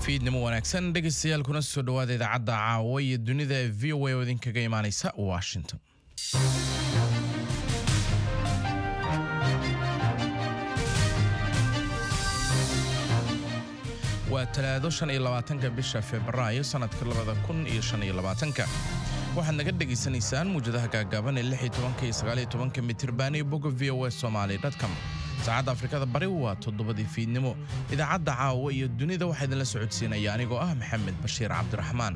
fiidnimo wanaagsan dhegaystayaal kuna soo dhowaada idaacadda caawa iyo dunida ee v o a oo idinkaga imaaneysa washington waa talaado shan iyo labaatanka bisha februaayo sanadka labada kun iyo shan iyo labaatanka waxaad naga dhegaysanaysaan muwjadaha gaagaaban ee lix iyo tobanka iyo sagaal iyo tobanka mitirban iyo bogga v o a somali com saacadda afrikada bari waa toddobadii fiidnimo idaacadda caawa iyo dunida waxaa idinla socodsiinaya anigoo ah maxamed bashiir cabdiraxmaan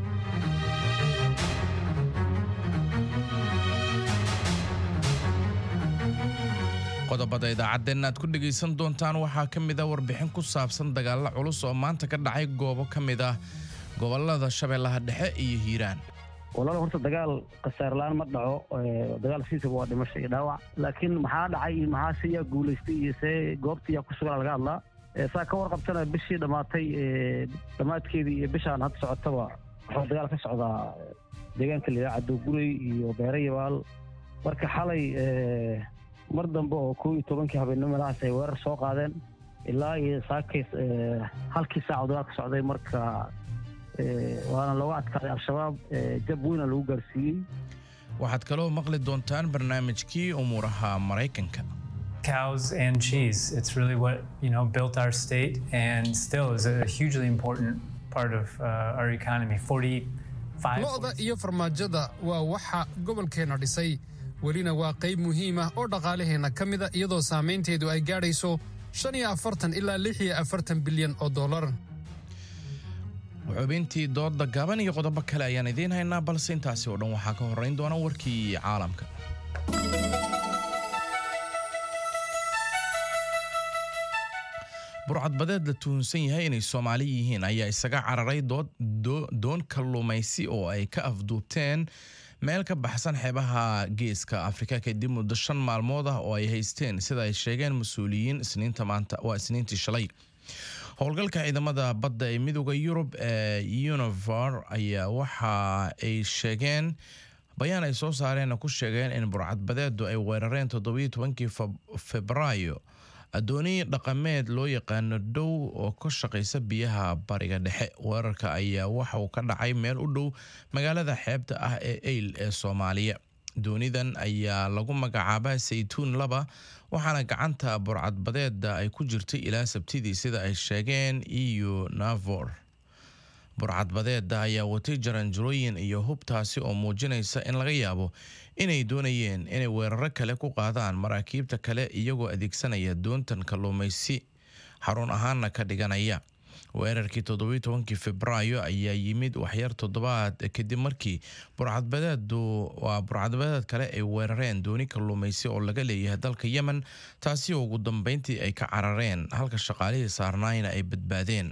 qodobada idaacadeenna aad ku dhegaysan doontaan waxaa ka mid a warbixin ku saabsan dagaalla culus oo maanta ka dhacay goobo ka mid ah gobolada shabeellaha dhexe iyo hiiraan walaal horta dagaal khasaarlaan ma dhaco dagaal siisaba waa dhimasho iyo dhaawac laakiin maxaa dhacay iyo maxaa se yaa guulaystay iyo see goobtii yaa ku sugan laga hadlaa saa ka warqabtana bishii dhammaatay dhammaadkeedii iyo bishaan hadda socotaba waxaa dagaal ka socdaa deegaanka la yidhaha cadowgurey iyo beere yabaal marka xalay mar dambe oo koo iyo tobankii habeennimo meelahaas ay weerar soo qaadeen ilaa iyo saakays halkii saac oo dagaal ka socday marka waana looga adkaaday al-shabaab jab weyna lagu gaarsiiyey waxaad kaloo maqli doontaan barnaamijkii umuuraha maraykanka cows and cheese. It's really what you know built our state and still is a hugely important part of uh, our economy. Forty-five. lo'da iyo farmaajada waa waxa gobolkeenna dhisay welina waa qayb muhiim ah oo dhaqaalaheenna ka mida iyadoo saamaynteedu ay gaadhayso shan iyo afartan ilaa lix iyo afartan bilyan oo dollar xubintii dooda gaban iyo qodobo kale ayaan idiin haynaa balse intaasi oo dhan waxaa ka horrayn doona warkii caalamka burcadbadeed la tuhunsan yahay inay soomaali yihiin ayaa isaga cararay doon kalluumaysi oo ay ka afduubteen meel ka baxsan xeebaha geeska afrika kadib muddo shan maalmood ah oo ay haysteen sida ay sheegeen mas-uuliyiin isniinta maanta waa isniintii shalay howlgalka ciidamada badda ee midooda yurub ee univer ayaa waxa ay sheegeen bayaan ay soo saareen ku sheegeen in burcadbadeedu ay weerareen toddobiyo tobankii febraayo adooni dhaqameed loo yaqaano dhow oo ka shaqaysa biyaha bariga dhexe weerarka ayaa waxa uu ka dhacay meel u dhow magaalada xeebta ah ee eyl ee soomaaliya doonidan ayaa lagu magacaabaa saytuun laba waxaana gacanta burcadbadeeda ay ku jirtay ilaa sabtidii sida ay sheegeen eu navor burcadbadeeda ayaa watay jaranjarooyin iyo hubtaasi oo muujinaysa in laga yaabo inay doonayeen inay weeraro kale ku qaadaan maraakiibta kale iyagoo adeegsanaya doontan kalluumaysi xarun ahaanna ka dhiganaya weerarkii toddobiyo tobankii febraayo ayaa yimid waxyar toddobaad kadib markii burcadbadeedu waa burcadbadeed kale ay weerareen dooni kalluumaysi oo laga leeyahay dalka yemen taasi oo ugu dambeyntii ay ka carareen halka shaqaalihii saarnaayna ay badbaadeen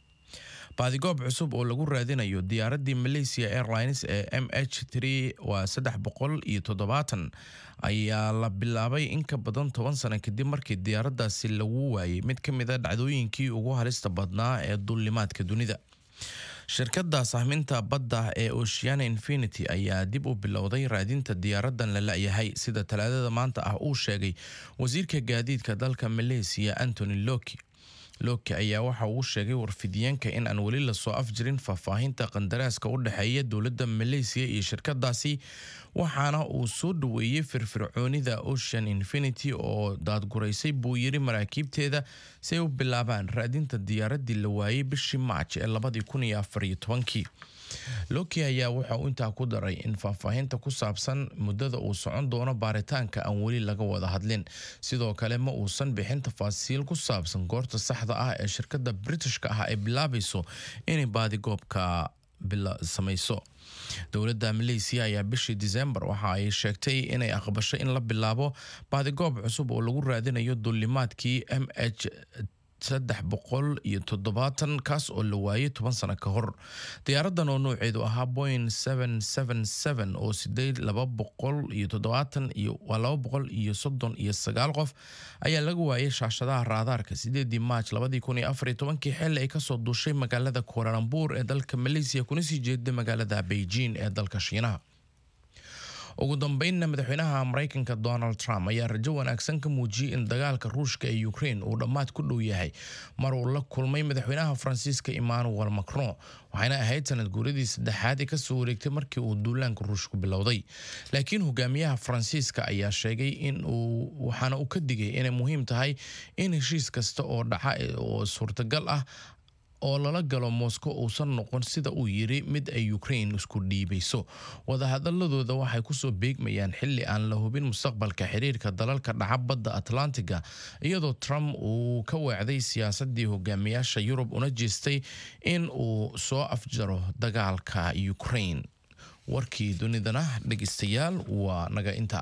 baadigoob cusub oo lagu raadinayo diyaaradii malaysia airlines ee m h waa saddex boqol iyo toddobaatan ayaa la bilaabay in ka badan toban sano kadib markii diyaaradaasi lagu waayay mid ka mid a dhacdooyinkii ugu halista badnaa ee dullimaadka dunida shirkadda sahminta badda ee oceana infinity ayaa dib u bilowday raadinta diyaaradan la la-yahay sida talaadada maanta ah uu sheegay wasiirka gaadiidka dalka malaysia antony loki loki ayaa waxa uu sheegay warfidiyeenka in aan weli lasoo afjirin faahfaahinta qandaraaska u dhexeeya dowladda malaysiya iyo shirkadaasi waxaana uu soo dhaweeyey firfircoonida ocean infinity oo daadguraysay buu yiri maraakiibteeda si ay u bilaabaan raadinta diyaaradii la waayey bishii maaj ee labadii kun iyo afariyo tobankii loki ayaa waxa uu intaa ku daray in faahfaahinta ku saabsan muddada uu socon doono baaritaanka aan weli laga wada hadlin sidoo kale ma uusan bixin tafaasiil ku saabsan goorta saxda ah ee shirkadda britishka ah ay bilaabayso inay baadigoobka samayso dowladda malaysiya ayaa bishii disembar waxa ay sheegtay inay aqbasho in la bilaabo baadigoob cusub oo lagu raadinayo dullimaadkii m h saddex boqol iyo toddobaatan kaas oo la waayay toban sano ka hor diyaaradan oo nouceedu ahaa boing seven seven seven oo sideed laba boqol iyo toddobaatan iyo waa laba boqol iyo soddon iyo sagaal qof ayaa laga waayay shaashadaha raadaarka sideedii maaj labadii kun iyo afar iyo tobankii xilli ay kasoo duushay magaalada kualalambur ee dalka malaysiya kuna sii jeeda magaalada beijing ee dalka shiinaha ugu dambeynna madaxweynaha maraykanka donald trump ayaa rajo wanaagsan ka muujiyey in dagaalka ruushka ee ukraine uu dhammaad ku dhow yahay mar uu la kulmay madaxweynaha faransiiska emmanuel macron waxayna ahayd sanad guuradii saddexaad ee kasoo wareegtay markii uu duulaanka ruushku bilowday laakiin hogaamiyaha faransiiska ayaa sheegay in uu waxaana uu ka digay inay muhiim tahay in heshiis kasta oo dhaca oo suurtagal ah oo lala galo moscow uusan noqon sida uu yiri mid ay ukraine isku dhiibayso wadahadaladooda waxay kusoo beegmayaan xili aan la hubin mustaqbalka xiriirka dalalka dhaca badda atlantiga iyadoo trump uu ka weecday siyaasadii hogaamiyaasha yurub una jeestay in uu soo afjaro dagaalka ukraine warkii dunidana dhegeystayaal waa naga inta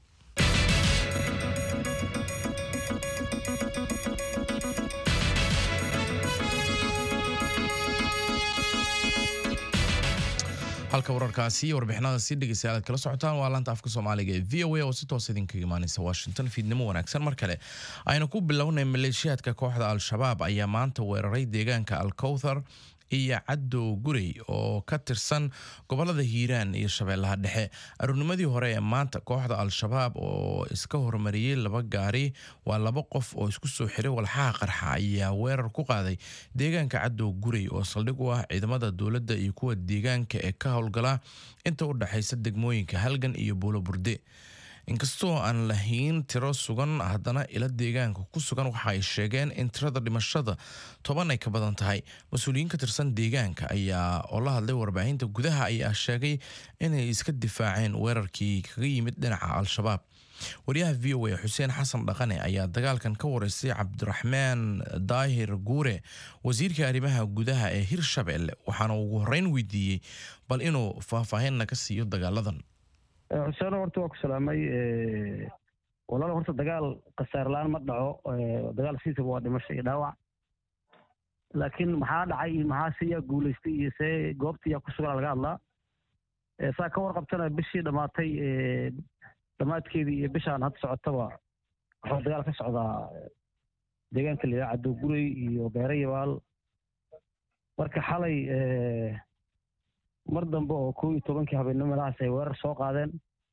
halka wararkaasi iyo warbixinadaasi dhegeystayaal aad kala socotaan waa laanta afka soomaaliga ee v o a oo si toos idinkaga imaaneysa washington fiidnimo wanaagsan mar kale aynu ku bilownay maleeshiyaadka kooxda al-shabaab ayaa maanta weeraray deegaanka alkowthar iyo cadow gurey oo ka tirsan gobolada hiiraan iyo shabeellaha dhexe aroornimadii hore ee maanta kooxda al-shabaab oo iska hormariyey laba gaari waa laba qof oo isku soo xiray walxaha qarxa ayaa weerar ku qaaday deegaanka cadow gurey oo saldhig u ah ciidamada dowladda iyo kuwa deegaanka ee ka howlgala inta u dhexaysa degmooyinka halgan iyo buulo burde inkastoo aan lahayn tiro sugan haddana ila deegaanka ku sugan waxa ay sheegeen in tirada dhimashada toban ay ka badan tahay mas-uuliyiin ka tirsan deegaanka ayaa oo la hadlay warbaahinta gudaha ayaa sheegay inay iska difaaceen weerarkii kaga yimid dhinaca al-shabaab wariyaha v o a xuseen xasan dhaqane ayaa dagaalkan ka wareystay cabdiraxmaan daahir guure wasiirka arrimaha gudaha ee hirshabelle waxaana ugu horeyn weydiiyey bal inuu faahfaahinna ka siiyo dagaaladan xuseen horta waa ku salaamay walaal horta dagaal khasaarlaan ma dhaco dagaal siisaba waa dhimasho iyo dhaawac laakiin maxaa dhacay iyo maxaa se yaa guulaystay iyo see goobta yaa ku sugan laga hadlaa saa ka warqabtana bishii dhammaatay dhammaadkeedii iyo bishaan hadda socotaba waxaa dagaal ka socdaa deegaanka la yidhaha cadow gurey iyo beere yabaal marka xalay mar dambe oo kow iyo tobankii habeennimo meelahaas ay weerar soo qaadeen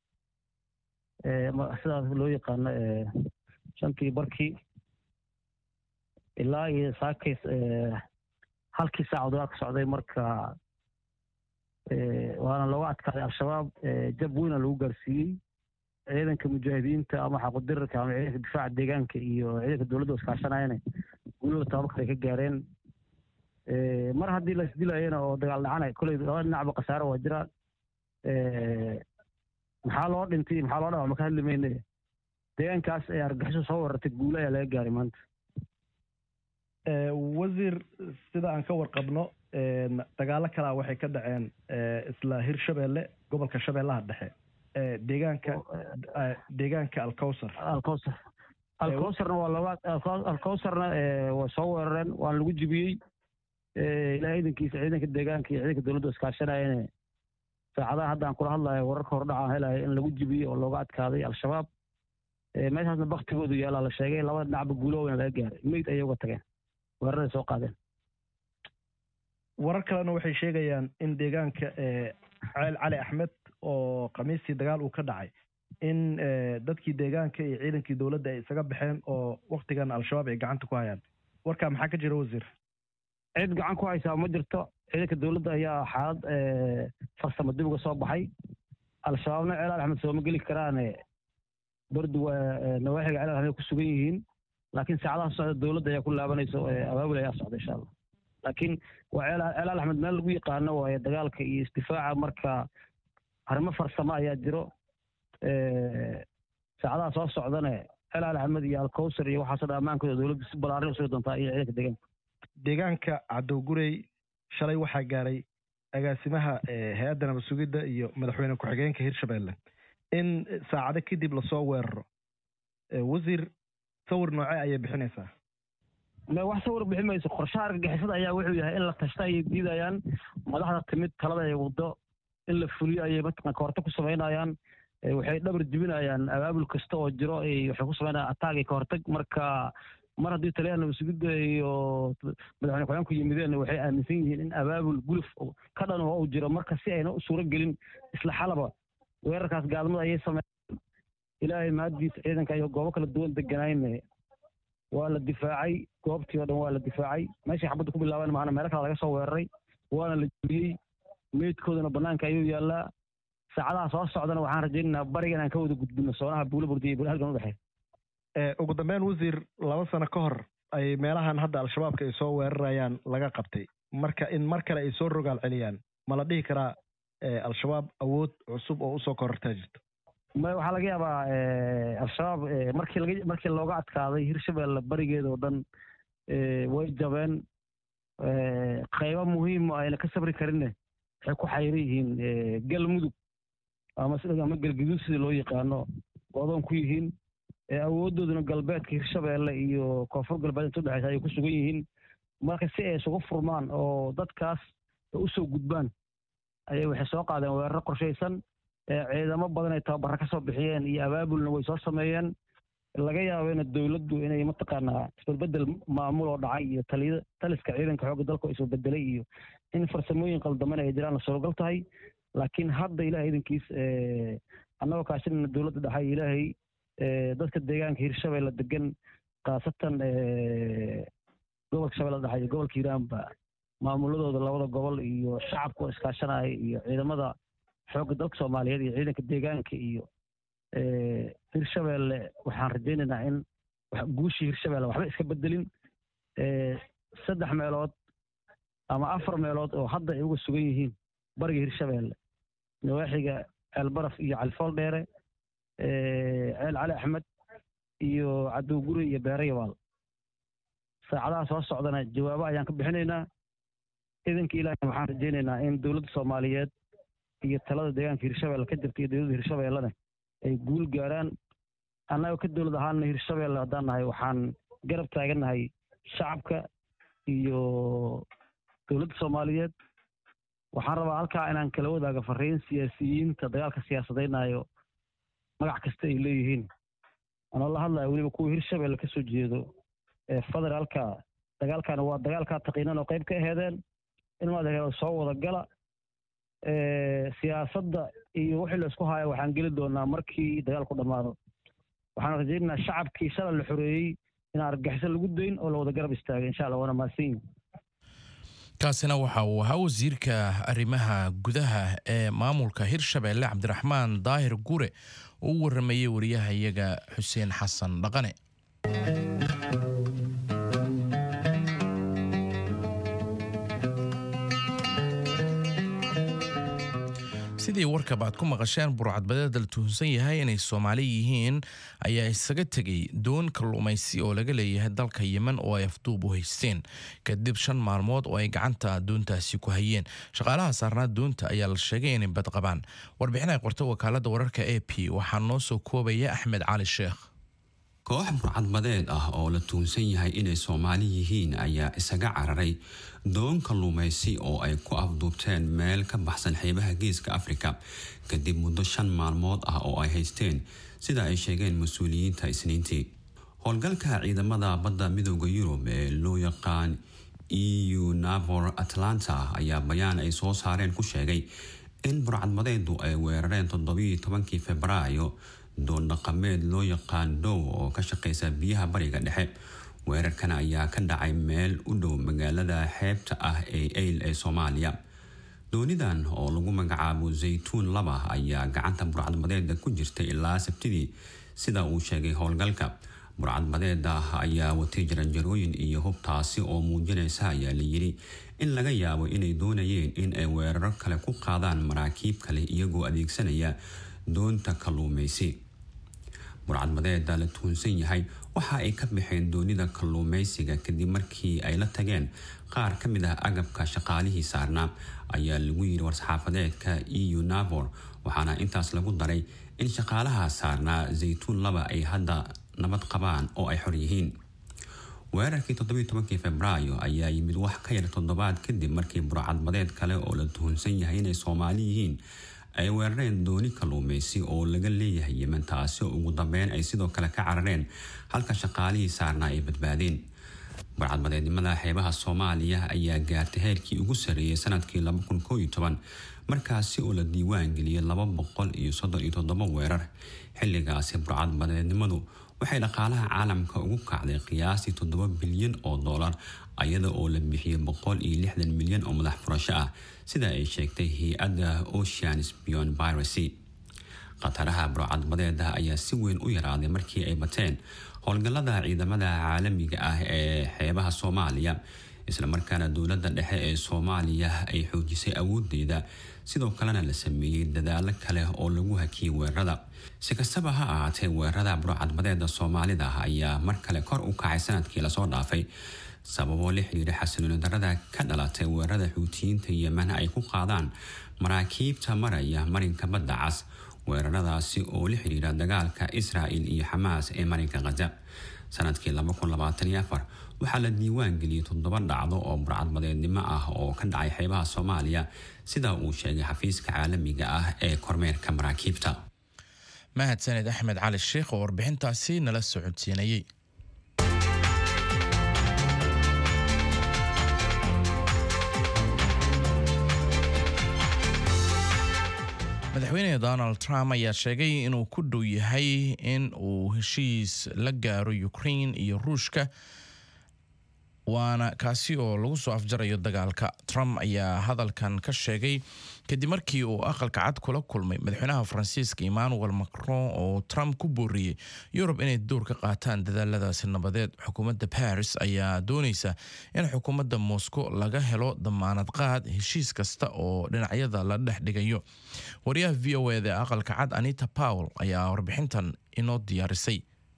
sidaas loo yaqaano shantii barkii ilaa iyo saakay halkii saac dagaal ka socday marka waana looga adkaaday al-shabaab jab weyna lagu gaarsiiyey ciidanka mujaahidiinta ama xaqudirarka ama ciidanka difaaca deegaanka iyo ciidanka dowladda iskaashanayana guulada tababarka ay ka gaareen mar haddii la isdilayana oo dagaal dhacana koley laba dhinacba khasaaro waa jiraan maxaa loo dhintay maxaa loo dhawa maka hadli mayne deegaankaas ee argaxiso soo weerartay guule ayaa laga gaaray maanta wasiir sida aan ka warqabno dagaalo kalaa waxay ka dhaceen isla hirshabelle gobolka shabeellaha dhexe deegaanka deegaanka alcowsar alcowsar alcowsarna waa laba alcowsarna waa soo weerareen waana lagu jibiyey ilaa ciidankiisa ciidanka deegaanka iyo ciidanka dowladda iskaashanayane saacadaha hadda aan kula hadlayo wararka hordhaca helayo in lagu jibiyey oo looga adkaaday al-shabaab meeshaasna baktigoodu yaalaa la sheegay labada dhinacba guuloweyna laga gaaray meyd ayay uga tageen weeraray soo qaadeen warar kalena waxay sheegayaan in deegaanka ceel cali axmed oo khamiistii dagaal uu ka dhacay in dadkii deegaanka iyo ciidankii dowladda ay isaga baxeen oo waktigan al-shabaab ay gacanta ku hayaan warkaa maxaa ka jira wasiir cid gacan ku haysaa ma jirto ciidanka dowladda ayaa xaalad farsamo dib uga soo baxay al-shabaabna ceel cali axmed sooma geli karaane bardu waa nawaaxiga ceel axmed ku sugan yihiin laakiin saacadaha socda dowladda ayaa ku laabanaysa abaabul ayaa socda insha allah laakiin waa ceel ceel axmed meel lagu yaqaano waaye dagaalka iyo isdifaaca marka arrimo farsamo ayaa jiro saacadaha soo socdane ceel cali axmed iyo alcowsar iyo waxaasoo dhan ammaankooda dowladda si balaarin u sugi doontaa iyo ciidanka deegaanka deegaanka cadowgurey shalay waxaa gaaray agaasimaha hay-adda nabad sugidda iyo madaxweyne ku-xigeenka hirshabelle in saacado kadib lasoo weeraro wasiir sawir noocee ayay bixinaysaa me wax sawir bixin mayso qorshaha argagixisada ayaa wuxuu yahay in la tashta ayay diidayaan madaxda timid talada ay waddo in la fuliyo ayay mataqan kahorta ku samaynayaan waxay dhabar jibinayaan abaabul kasta oo jiro waxay ku samaynayaan ataag iyo kahortag marka mar haddii taliyaha nabad sugidda iyo madaxweyne ku-xigeenku yimideen waxay aaminsan yihiin in abaabul guluf ka dhan oo uu jiro marka si ayna u suuro gelin isla xalaba weerarkaas gaalmada ayay sameeyeen ilaahay mahaddiisa ciidanka iyo goobo kala duwan deganayne waa la difaacay goobtii oo dhan waa la difaacay meeshii xabadda ku bilaaban maana meelo kale laga soo weeraray waana la jebiyey meydkoodana bannaanka ayuu yaallaa saacadaha soo socdana waxaan rajaynaynaa bariga inaan ka wada gudbino soonaha buulo burdiya iyo halgan u dhexeeya ugu dambeyn wasiir laba sano ka hor ay meelahan hadda al-shabaabka ay soo weerarayaan laga qabtay marka in mar kale ay soo rogaal celiyaan ma la dhihi karaa al-shabaab awood cusub oo usoo korortaa jirto may waxaa laga yaabaa al-shabaab markii laga markii looga adkaaday hirshabelle barigeeda oo dhan way jabeen qaybo muhiima ayna ka sabri karinne waxay ku xayran yihiin galmudug ama ama galguduud sida loo yaqaano odoon ku yihiin awooddooduna galbeedka hirshabelle iyo koonfur galbeed inta udhexeysa ayay ku sugan yihiin marka si ay isugu furmaan oo dadkaas usoo gudbaan ayay waxay soo qaadeen weeraro qorshaysan ciidamo badan ay tababara ka soo bixiyeen iyo abaabulna way soo sameeyeen laga yaabena dowladdu inay mataqaanaa isbedbedel maamul oo dhacay iyo taliya taliska ciidanka xoogga dalka oo isbedelay iyo in farsamooyin qaldaman ay jiraan la suuragal tahay laakiin hadda ilahay idankiis annagoo kaashinana dowladda dhaxay ilaahay dadka deegaanka hirshabelle degan khaasatan gobolka shabeelle dhexe iyo gobolka hiiraanba maamuladooda labada gobol iyo shacabka oo iskaashanaya iyo ciidamada xoogga dalka soomaaliyeed iyo ciidanka deegaanka iyo hirshabelle waxaan rajaynaynaa in guushii hirshabelle waxba iska bedelin saddex meelood ama afar meelood oo hadda ay uga sugan yihiin bariga hirshabelle nawaaxiga ceelbaraf iyo califool dheere ceel cali axmed iyo cadowguri iyo beere yabaal saacadaha soo socdana jawaabo ayaan ka bixinaynaa idanka ilaahay waxaan rajaynaynaa in dowladda soomaaliyeed iyo talada deegaanka hirshabelle ka jirta iyo dowladda hirshabellena ay guul gaaraan annagoo ka dowlad ahaana hirshabelle haddaan nahay waxaan garab taagannahay shacabka iyo dowladda soomaaliyeed waxaan rabaa halkaa inaan kala wadaaga fariin siyaasiyiinta dagaalka siyaasadaynayo magac kasta ay leeyihiin anoo la hadlaya weliba kuwa hirshabelle ka soo jeedo ee federaalka dagaalkana waa dagaalkaa taqiinan oo qayb ka aheedeen in maad soo wada gala siyaasadda iyo wixii la isku haayo waxaan geli doonaa markii dagaalku dhammaado waxaan rajaynaynaa shacabkii shalay la xoreeyey in argagixiso lagu dayn oo la wada garab istaagay insha allah waana mahadsan yihin kaasina waxa uu ahaa wasiirka arrimaha gudaha ee maamulka hirshabelle cabdiraxmaan daahir gure oo u waramayey wariyaha iyaga xuseen xasan dhaqane sidii warkaba aad ku maqasheen burcadbadeeda la tuhunsan yahay inay soomaali yihiin ayaa isaga tegay doon kalluumaysi oo laga leeyahay dalka yemen oo ay afduub u haysteen kadib shan maalmood oo ay gacanta doontaasi ku hayeen shaqaalaha saarnaa doonta ayaa la sheegay inay bad qabaan warbixin ay qorta wakaalada wararka a p waxaa noo soo koobaya axmed cali sheekh koox burcadbadeed ah oo la tuunsan yahay inay soomaali yihiin ayaa isaga cararay doon kalluumaysi oo ay ku afduubteen meel ka baxsan xeebaha geeska afrika kadib muddo shan maalmood ah oo ay haysteen sida ay sheegeen mas-uuliyiinta isniintii howlgalka ciidamada badda midooda yurub ee loo yaqaan eu navor atlanta ayaa bayaan ay soo saareen ku sheegay in burcadbadeedu ay weerareen toddobiiyo tobankii februaayo doon dhaqameed loo yaqaan dow oo ka shaqeysa biyaha bariga dhexe weerarkan ayaa ka dhacay meel u dhow magaalada xeebta ah ee eyl ee soomaaliya doonidan oo lagu magacaabo zaytuun laba ayaa gacanta burcadbadeeda ku jirtay ilaa sabtidii sida uu sheegay howlgalka burcadbadeeda ayaa watay jaranjarooyin iyo hubtaasi oo muujinaysa ayaa layiri in laga yaabo inay doonayeen in ay weeraro kale ku qaadaan maraakiib kale iyagoo adeegsanaya doonta kalluumaysi burcadbadeeda la tuhunsan yahay waxa ay ka baxeen doonida kalluumaysiga kadib markii ay la tageen qaar ka mid ah agabka shaqaalihii saarnaa ayaa lagu yiri war-saxaafadeedka eu navor waxaana intaas lagu daray in shaqaalaha saarnaa zaytuun laba ay hadda nabad qabaan oo ay xor yihiin weerarkii toddobiiy tobankii februaayo ayaa yimid wax ka yar toddobaad kadib markii burcadbadeed kale oo la tuhunsan yahay inay soomaali yihiin ay weerareen dooni kalluumaysi oo laga leeyahay yemen taasi oo ugu dambeyn ay sidoo kale ka carareen halka shaqaalihii saarnaa ay badbaadeen barcadbadeednimada xeebaha soomaaliya ayaa gaartay heerkii ugu sarreeyay sanadkii markaasi oo la diiwaan geliyay laba boqol iyo soddon iyo toddoba weerar xilligaasi burcadbadeednimadu waxay dhaqaalaha caalamka ugu kacday qiyaastii toddoba bilyan oo dollar ayada oo la bixiyay boqol iyo lixdan milyan oo madax furasho ah sida ay sheegtay hay-adda oceans beyond piracy khataraha burcadbadeeda ayaa si weyn u yaraaday markii ay bateen howlgallada ciidamada caalamiga ah ee xeebaha soomaaliya islamarkaana dowladda dhexe ee soomaaliya ay xoojisay awoodeeda sidoo kalena la sameeyey dadaalo kale oo lagu hakiyay weerarada si kastaba ha ahaatee weerarada burcadbadeeda soomaalida ayaa mar kale kor u kacay sanadkii lasoo dhaafay sababoo la xiriira xasilooni darada ka dhalatay weerarada xuutiyiinta yemen ay ku qaadaan maraakiibta maraya marinka badda cas weeraradaasi oo la xiriira dagaalka israa'il iyo xamaas ee marinka khaza sanadkii waxaa la diiwaan geliyey toddoba dhacdo oo burcadbadeednimo ah oo ka dhacay xeebaha soomaaliya sida uu sheegay xafiiska caalamiga ah ee kormeerka maraakiibta mahadsaned axmed cali sheikh oo warbixintaasi nala socodsiinayey madaxweyne donald trump ayaa sheegay inuu ku dhow yahay in uu heshiis la gaaro ukraine iyo ruushka waana kaasi oo lagu soo afjarayo dagaalka trump ayaa hadalkan ka sheegay kadib markii uu aqalka cad kula kulmay madaxweynaha faransiiska emmanuel macron oo trump ku booriyey yurub inay door ka qaataan dadaaladaasi nabadeed xukuumadda paris ayaa dooneysa in xukuumadda moscow laga helo damaanad qaad heshiis kasta oo dhinacyada la dhex dhigayo wariyaha v o eda aqalka cad anita powell ayaa warbixintan inoo diyaarisay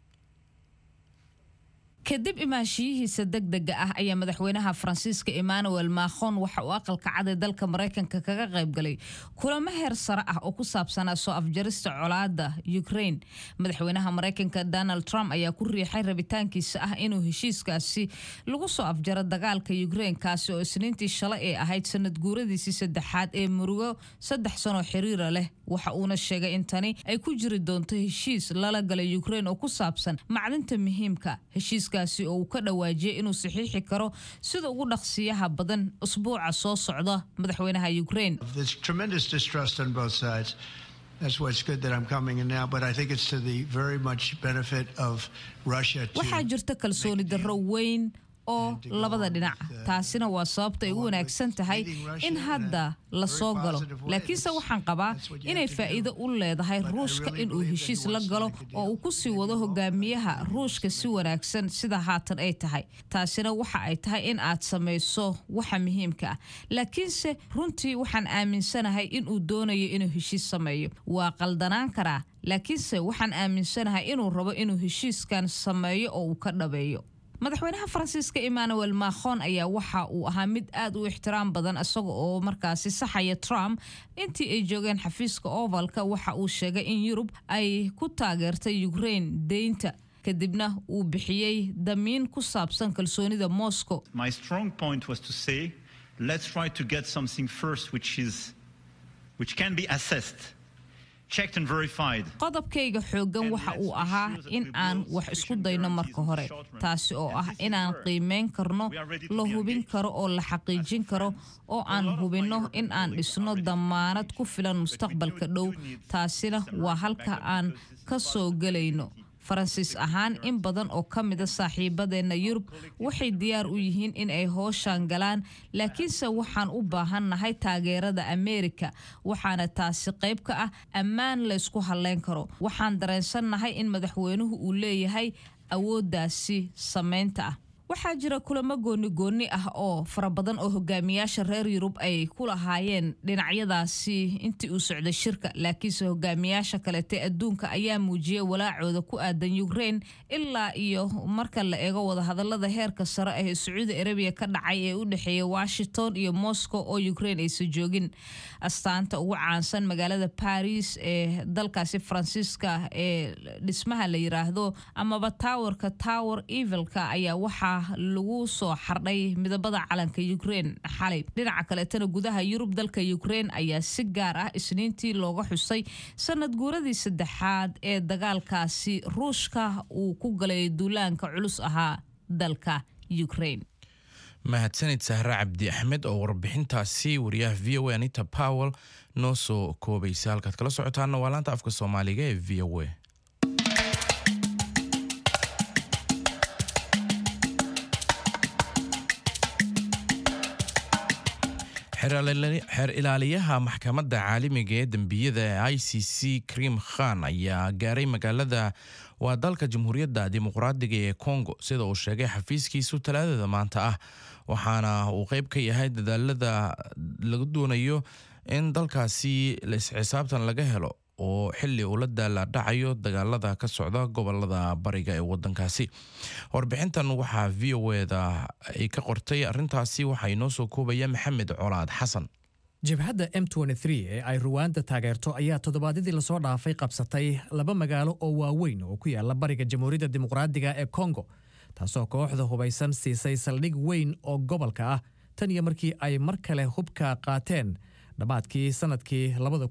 kadib imaanshiyihiisa degdega ah ayaa madaxweynaha faransiiska emmanuel macron waxa uu aqalka cad ee dalka maraykanka kaga qaybgalay kulamo heer sare ah oo ku saabsanaa soo afjarista colaada ukraine madaxweynaha maraykanka donald trump ayaa ku riixay rabitaankiisa ah inuu heshiiskaasi lagu soo afjaro dagaalka ukraine kaasi oo isniintii shalay ee ahayd sanad guuradiisii saddexaad ee murugo saddex sanoo xiriira leh waxa uuna sheegay in tani ay ku jiri doonto heshiis lala galay ukraine oo ku saabsan macdinta muhiimka heshiiska oo uu ka dhawaajiyay inuu saxiixi karo sida ugu dhaqsiyaha badan usbuuca soo socda madaxweynaha ukraine waxaa jirta kalsooni darro weyn oo labada dhinac taasina waa sababta ay u wanaagsan tahay in hadda la soo galo laakiinse waxaan qabaa inay faa'iido u leedahay ruushka inuu heshiis la galo oo uu ku sii wado hogaamiyaha ruushka si wanaagsan sida haatan ay tahay taasina waxa ay tahay in aad samayso waxa muhiimka ah laakiinse runtii waxaan aaminsanahay inuu doonayo inuu heshiis sameeyo waa qaldanaan karaa laakiinse waxaan aaminsanahay inuu rabo inuu heshiiskan sameeyo oo uu ka dhabeeyo madaxweynaha faransiiska emmanuel macron ayaa waxa uu ahaa mid aad u ixtiraam badan isaga oo markaasi saxaya trump intii ay joogeen xafiiska ovalka waxa uu sheegay in yurub ay ku taageertay ukraine deynta kadibna uu bixiyey damiin ku saabsan kalsoonida moscow qodobkayga xooggan waxa uu ahaa in aan wax isku dayno marka hore taasi oo ah inaan qiimeyn karno la hubin karo oo la xaqiijin karo oo aan hubinno in aan dhisno damaanad ku filan mustaqbalka dhow taasina waa halka aan ka soo gelayno faransiis ahaan in badan oo ka mida saaxiibadeenna yurub waxay diyaar u yihiin in ay hooshaan galaan laakiinse waxaan u baahannahay taageerada ameerika waxaana taasi qayb ka ah ammaan laysku halleyn karo waxaan dareensannahay in madaxweynuhu uu leeyahay awooddaasi samaynta ah waxaa jira kulamo gooni gooni ah oo fara badan oo hogaamiyaasha reer yurub ay ku lahaayeen dhinacyadaasi intii uu socday shirka laakiinse hogaamiyaasha kalete adduunka ayaa muujiyay walaacooda ku aadan ukraine ilaa iyo marka la eego wadahadalada heerka sare ah ee sacuudi arabiya ka dhacay ee u dhexeeya washington iyo moscow oo ukraine aysan joogin astaanta ugu caansan magaalada baris ee dalkaasi faransiiska ee dhismaha la yiraahdo amaba towerka tower evilka ayaa waxaa lagu soo xardhay midabada calanka ukraine xalay dhinaca kaleetana gudaha yurub dalka ukraine ayaa si gaar ah isniintii looga xusay sanad guuradii saddexaad ee dagaalkaasi ruushka uu ku galay duulaanka culus ahaa dalka ukraine mahadsanid sahre cabdi axmed oo warbixintaasi wariyaha v o a anita powell noo soo koobaysa halkaad kala socotaana waa laanta afka soomaaliga ee v o a xeer ilaaliyaha maxkamadda caalamiga ee dembiyada ee i c c krim khan ayaa gaaray magaalada waa dalka jamhuuriyadda dimuqraadiga ee congo sida uu sheegay xafiiskiisu talaadada maanta ah waxaana uu qeyb ka yahay dadaalada lagu doonayo in dalkaasi laisxisaabtan laga helo oo xili uu la daalaadhacayo dagaalada ka socda gobolada bariga ee wadankaasi warbixintan waxaa v o eda ay ka qortay arintaasi waxaa inoo soo koobaya maxamed colaad xasan jabhadda m ee ay ruwaanda taageerto ayaa toddobaadyadii lasoo dhaafay qabsatay laba magaalo oo waaweyn oo ku yaala bariga jamhuuriyadda dimuqraadiga ee kongo taasoo kooxda hubaysan siisay saldhig weyn oo gobolka ah tan iyo markii ay mar kale hubka qaateen dhammaadkii sannadkii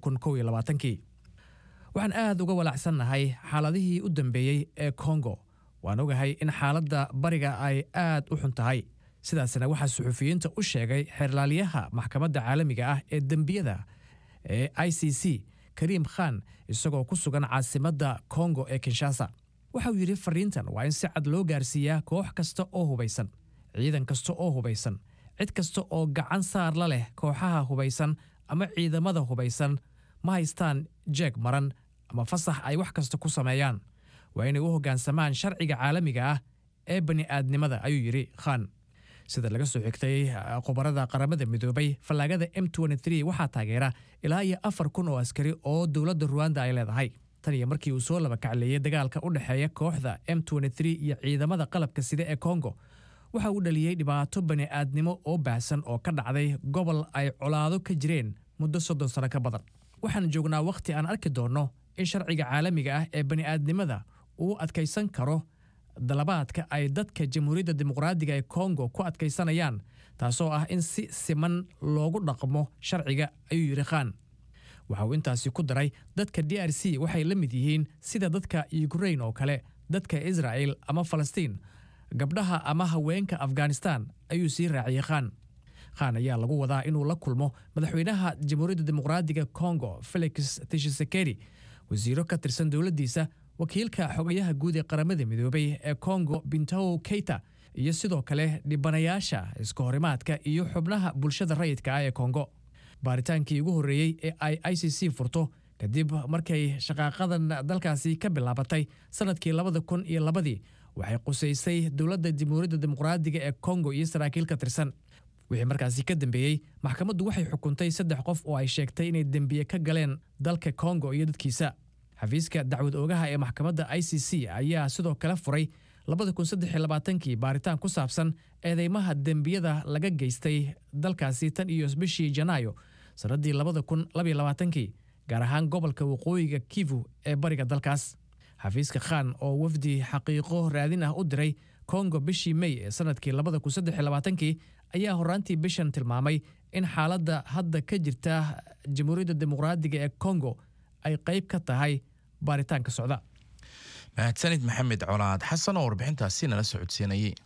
kii waxaan aad uga walacsannahay xaaladihii u dambeeyey ee kongo waan ogahay in xaaladda bariga ay aad u xun tahay sidaasna waxaa suxufiyiinta u sheegay xeerlaaliyaha maxkamadda caalamiga ah ee dembiyada ee i c c kariim khan isagoo ku sugan caasimadda kongo ee kinshasa waxauu yidhi fariintan waa in si cad loo gaarsiiyaa koox kasta oo hubaysan ciidan kasta oo hubaysan cid kasta oo gacan saar la leh kooxaha hubaysan ama ciidamada hubaysan ma haystaan jeeg maran ama fasax ay wax kasta ku sameeyaan waa inay u hoggaansamaan sharciga caalamiga ah ee bani'aadnimada ayuu yidhi khan sida laga soo xigtay khubarada qaramada midoobay fallaagada m waxaa taageera ilaa iyo afar kun oo askari oo dowladda ruwanda ay leedahay tan iyo markii uu soo laba kacleeyey dagaalka u dhexeeya kooxda m iyo ciidamada qalabka sida ee kongo waxa uu dhaliyey dhibaato bani'aadnimo oo baahsan oo ka dhacday gobol ay colaado ka jireen muddo soddon sano ka badan waxaan joognaa wakhti aan arki doonno in sharciga caalamiga ah ee bani'aadnimada uu adkaysan karo dalabaadka ay dadka jamhuuriyadda dimuqraadiga ee kongo ku adkaysanayaan taasoo ah in si siman loogu dhaqmo sharciga ayuu yidhi khan waxa uu intaasi ku daray dadka d r c waxay la mid yihiin sida dadka ukrain oo kale dadka israa'el ama falastiin gabdhaha ama haweenka afghanistan ayuu sii raaciyey khan khan ayaa lagu wadaa inuu la kulmo madaxweynaha jamhuuriyadda dimuqraadiga kongo felix tishisekeri wasiiro ka tirsan dowladdiisa wakiilka xogayaha guud ee qaramada midoobay ee kongo bintow keita iyo sidoo kale dhibanayaasha iska horimaadka iyo xubnaha bulshada rayidka ah ee kongo baaritaankii ugu horreeyey ee ay i c c furto kadib markay shaqaaqadan dalkaasi ka bilaabatay sannadkii labada kun iyo labadii waxay qusaysay dowladda jamhuuriyadda dimuqraadiga ee kongo iyo saraakiil ka tirsan wixii markaasi ka dambeeyey maxkamaddu waxay xukuntay saddex qof oo ay sheegtay inay dembiye ka galeen dalka kongo iyo dadkiisa xafiiska dacwad oogaha ee maxkamadda i c c ayaa sidoo kale furay kii baaritaan ku saabsan eedeymaha dembiyada laga geystay dalkaasi tan iyo bishii janaayo sannaddii kii gaar ahaan gobolka waqooyiga kivu ee bariga dalkaas xafiiska khan oo wafdi xaqiiqo raadin ah u diray kongo bishii mey ee sannadkii kii ayaa horaantii bishan tilmaamay in xaaladda hadda ka jirta jamhuuriyadda dimuqraadiga ee kongo ay qayb ka tahay baaritaanka socda mahadsanid maxamed colaad xasan oo warbixintaasi nala socodsiinayay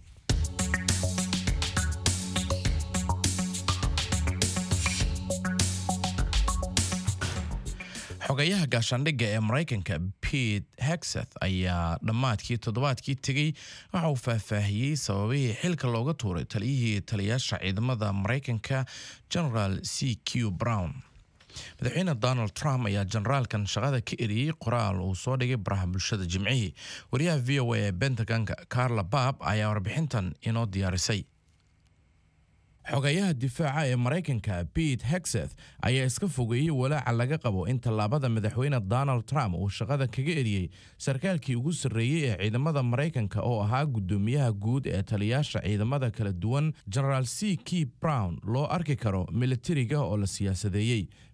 xogayaha gaashaandhigga ee maraykanka pete hexeth ayaa dhammaadkii toddobaadkii tegey waxa uu faahfaahiyey sababihii xilka looga tuuray taliyihii taliyaasha ciidamada maraykanka generaal c q brown madaxweyne donald trump ayaa generaalkan shaqada ka eriyey qoraal uu soo dhigay baraha bulshada jimcihii wariyaha v o a ee bentagonka carla baab ayaa warbixintan inoo diyaarisay xogayaha difaaca ee maraykanka pete hexeth ayaa iska fogeeyey walaaca laga qabo in tallaabada madaxweyne donald trump uu shaqada kaga eriyey sarkaalkii ugu sarreeyey ee ciidamada maraykanka oo ahaa guddoomiyaha guud ee taliyaasha ciidamada kala duwan generaal c k brown loo arki karo militariga oo la siyaasadeeyey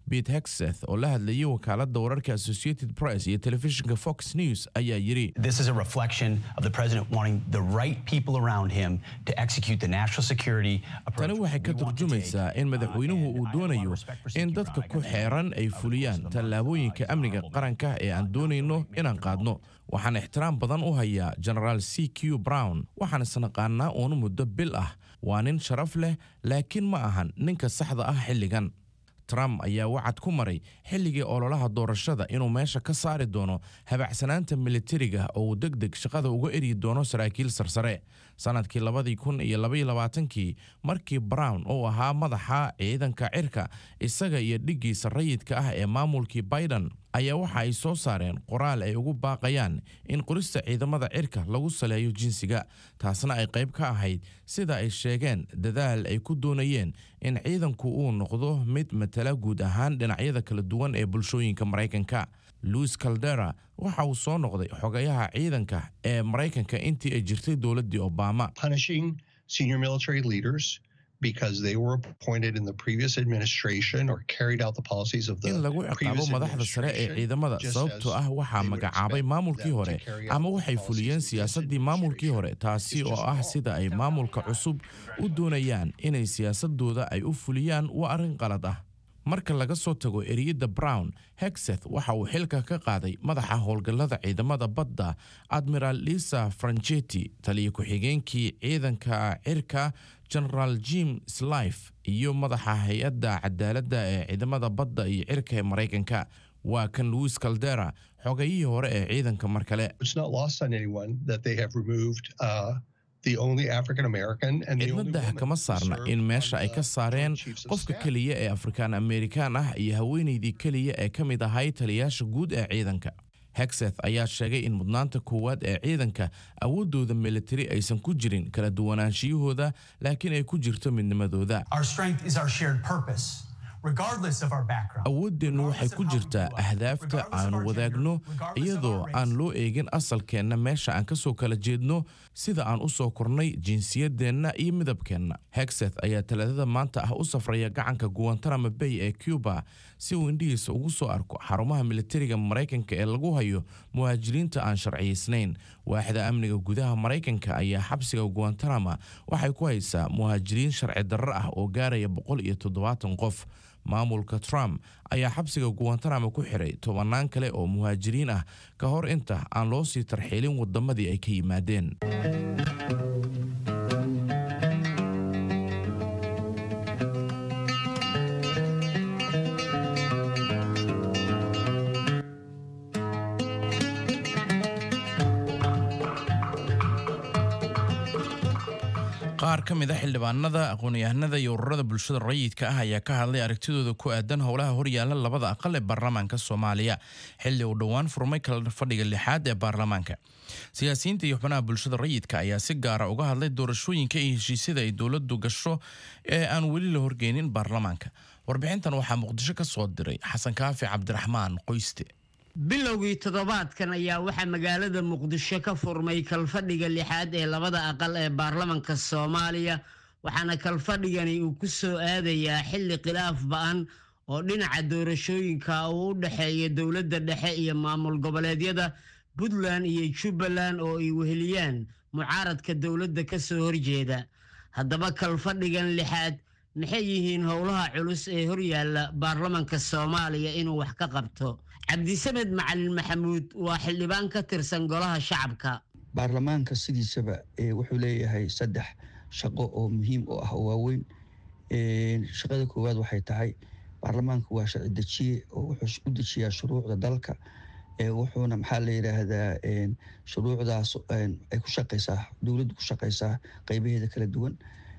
bete hexeth oo la hadlayay wakaaladda wararka associated press iyo telefishinka fox news ayaa yidhi This is a reflection of the president wanting the right people around him to execute the national security approach. tani waxay ka turjumaysaa in madaxweynuhu uu doonayo in dadka ku xeeran ay fuliyaan tallaabooyinka amniga qaranka ee aan doonayno inaan qaadno waxaan ixtiraam badan u hayaa genaraal c q brown waxaan isnaqaanaa uun muddo bil ah waa nin sharaf leh laakiin ma ahan ninka saxda ah xilligan trump ayaa wacad ku maray xilligii ololaha doorashada inuu meesha ka saari doono habacsanaanta militariga oo uu deg deg shaqada uga eryi doono saraakiil sarsare sanadkii labadii kun iyo labaiyo labaatankii markii brown uu ahaa madaxa ciidanka cirka isaga iyo dhiggiisa rayidka ah ee maamulkii biden ayaa waxa ay soo saareen qoraal ay ugu baaqayaan in qorista ciidamada cirka lagu saleeyo jinsiga taasna ay qayb ka ahayd sida ay sheegeen dadaal ay ku doonayeen in ciidanku uu noqdo mid matala guud ahaan dhinacyada kala duwan ee bulshooyinka maraykanka louis caldera waxa uu soo noqday xogayaha ciidanka ee maraykanka intii ay jirtay dowladdii obama punishing senior military leaders because they were appointed in the previous administration or carried out the policies of the in lagu ciqaabo previous madaxda sare ee ciidamada just sababtoo as ah waxaa they would magacaabay expect maamulkii them to hore carry out ama the waxay policies fuliyeen of this siyaasaddii maamulkii hore taasi oo ah sida ay maamulka cusub u doonayaan inay siyaasadooda ay u fuliyaan waa arrin qalad ah marka laga soo tago eriyada brown hexeth waxa uu xilka ka qaaday madaxa howlgallada ciidamada badda admiral lisa franchetti taliya ku-xigeenkii ciidanka cirka generaal jim slife iyo madaxa hay-adda cadaaladda ee ciidamada badda iyo cirka ee maraykanka waa kan louis caldera xogayihii hore ee ciidanka mar kale It's not lost on anyone that they have removed uh, the only African American and the only cidnada woman kama who saarna served in on meesha ay the ka saareen Joint Chiefs of qofka Staff. keliya ee afrikaan amerikaan ah iyo haweenaydii keliya ee ka mid ahay taliyaasha guud ee ciidanka hexeth ayaa sheegay in mudnaanta koowaad ee ciidanka awooddooda militari aysan ku jirin kala duwanaanshiyahooda laakiin ay ku jirto midnimadooda Our strength is our shared purpose, regardless of our background. awooddeennu waxay ku jirtaa ahdaafta aanu wadaagno iyadoo aan loo eegin asalkeenna meesha aan ka soo kala jeedno sida aan u soo kornay jinsiyaddeenna iyo midabkeenna hexeth ayaa talaadada maanta ah u safraya gacanka guantanamo bay ee cuba si uu indhihiisa ugu soo arko xarumaha militariga maraykanka ee lagu hayo muhaajiriinta aan sharciyaysnayn waaxda amniga gudaha maraykanka ayaa xabsiga guantanamo waxay ku haysaa muhaajiriin sharci darro ah oo gaaraya boqol iyo toddobaatan qof maamulka trump ayaa xabsiga guantanamo ku xiray tobannaan kale oo muhaajiriin ah ka hor inta aan loo sii tarxiilin waddamadii ay ka yimaadeen qaar ka mid a xildhibaanada aqoon-yahanada iyo ururada bulshada rayidka ah ayaa ka hadlay aragtidooda ku aadan howlaha horyaala labada aqal ee baarlamaanka soomaaliya xilli uu dhowaan furmay kala fadhiga lixaad ee baarlamaanka siyaasiyiinta iyo xubnaha bulshada rayidka ayaa si gaara uga hadlay doorashooyinka iyo heshiisyada ay dowladdu gasho ee aan weli la horgeynin baarlamaanka warbixintan waxaa muqdisho ka soo diray xasan kaafi cabdiraxmaan qoyste bilowgii toddobaadkan ayaa waxaa magaalada muqdisho ka furmay kalfadhiga lixaad ee labada aqal ee baarlamanka soomaaliya waxaana kalfadhigani uu ku soo aadayaa xilli khilaaf ba-an oo dhinaca doorashooyinka uu u dhexeeya dowladda dhexe iyo maamul goboleedyada puntland iyo jubbaland oo ay weheliyaan mucaaradka dowladda ka soo horjeeda haddaba kalfadhigan lixaad maxay yihiin howlaha culus ee horyaalla baarlamanka soomaaliya inuu wax ka qabto cabdisamed macalin maxamuud waa xildhibaan ka tirsan golaha shacabka baarlamaanka sidiisaba wuxuu leeyahay saddex shaqo oo muhiim u ah oo waaweyn shaqada koowaad waxay tahay baarlamaanku waa sharci dejiye oo wuxuu u dejiyaa shuruucda dalka wuxuuna maxaa la yidhaahdaa shuruucdaas ay ku shaqaysaa dowladdu ku shaqaysaa qeybaheeda kala duwan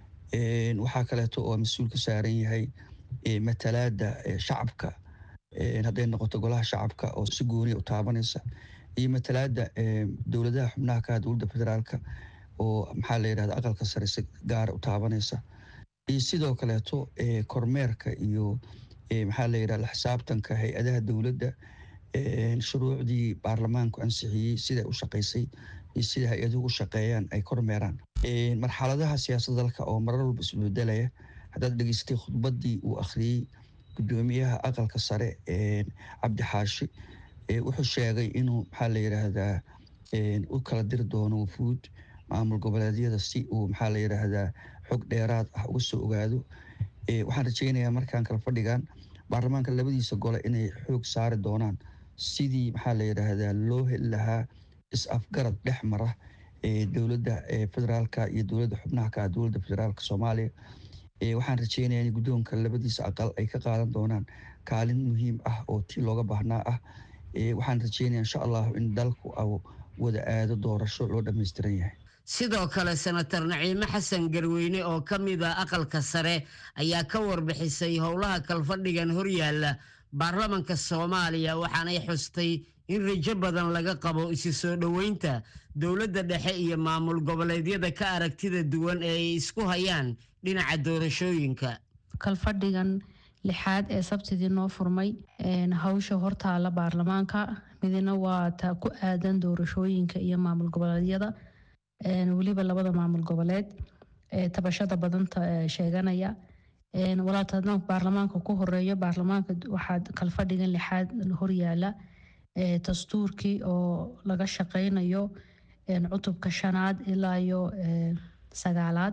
waxaa kaleeto oo mas-uul ka saaran yahay matalaada shacabka hadday noqoto golaha shacabka oo si gooniya u taabanaysa iyo matalaada dowladaha xubnaha ka dowladda federaalka oo maxaa la yidhahda aqalka sare si gaara u taabanaysa iyo sidoo kaleeto kormeerka iyo maxaa la yidhahda xisaabtanka hay-adaha dowladda shuruucdii baarlamaanku ansixiyey siday u shaqaysay iyo sida hay-aduhu u shaqeeyaan ay kormeeraan marxaladaha siyaasadda dalka oo marar walba isbedelaya haddaad dhegeystay khudbaddii uu akhriyey gudoomiyaha aqalka sare cabdi xaashi wuxuu sheegay inuu maxaa la yidhaahdaa u kala diri doono wufuud maamul goboleedyada si uu maxaa la yidhaahdaa xog dheeraad ah uga soo ogaado waxaan rajeynayaa markaan kala fadhigan baarlamaanka labadiisa gole inay xoog saari doonaan sidii maxaa la yidhaahdaa loo heli lahaa is-afgarad dhex mara dowladda federaalka iyo dowladda xubnaha ka dowladda federaalka soomaaliya waxaan rajeynayaa in guddoonka labadiisa aqal ay ka qaadan doonaan kaalin muhiim ah oo tii looga baahnaa ah waxaan rajeynaya insha allahu in dalku wada aado doorasho loo dhammaystiran yahay sidoo kale senator naciime xasan garweyne oo ka mid a aqalka sare ayaa ka warbixisay howlaha kalfadhigan horyaalla baarlamanka soomaaliya waxaanay xustay in rajo badan laga qabo isu soo dhoweynta dowladda dhexe iyo maamul goboleedyada ka aragtida duwan ee ay isku hayaan dhinaca doorashooyinka kalfadhigan lixaad ee sabtidii noo furmay hawsha hortaala baarlamaanka midna waa ta ku aadan doorashooyinka iyo maamul goboleedyada weliba labada maamul goboleed ee tabashada badanta sheeganaya walaatana baarlamaanka ku horeeyo baarlamaanka waxaa kalfadhigan lixaad horyaala dastuurkii oo laga shaqeynayo cutubka shanaad ilaa iyo sagaalaad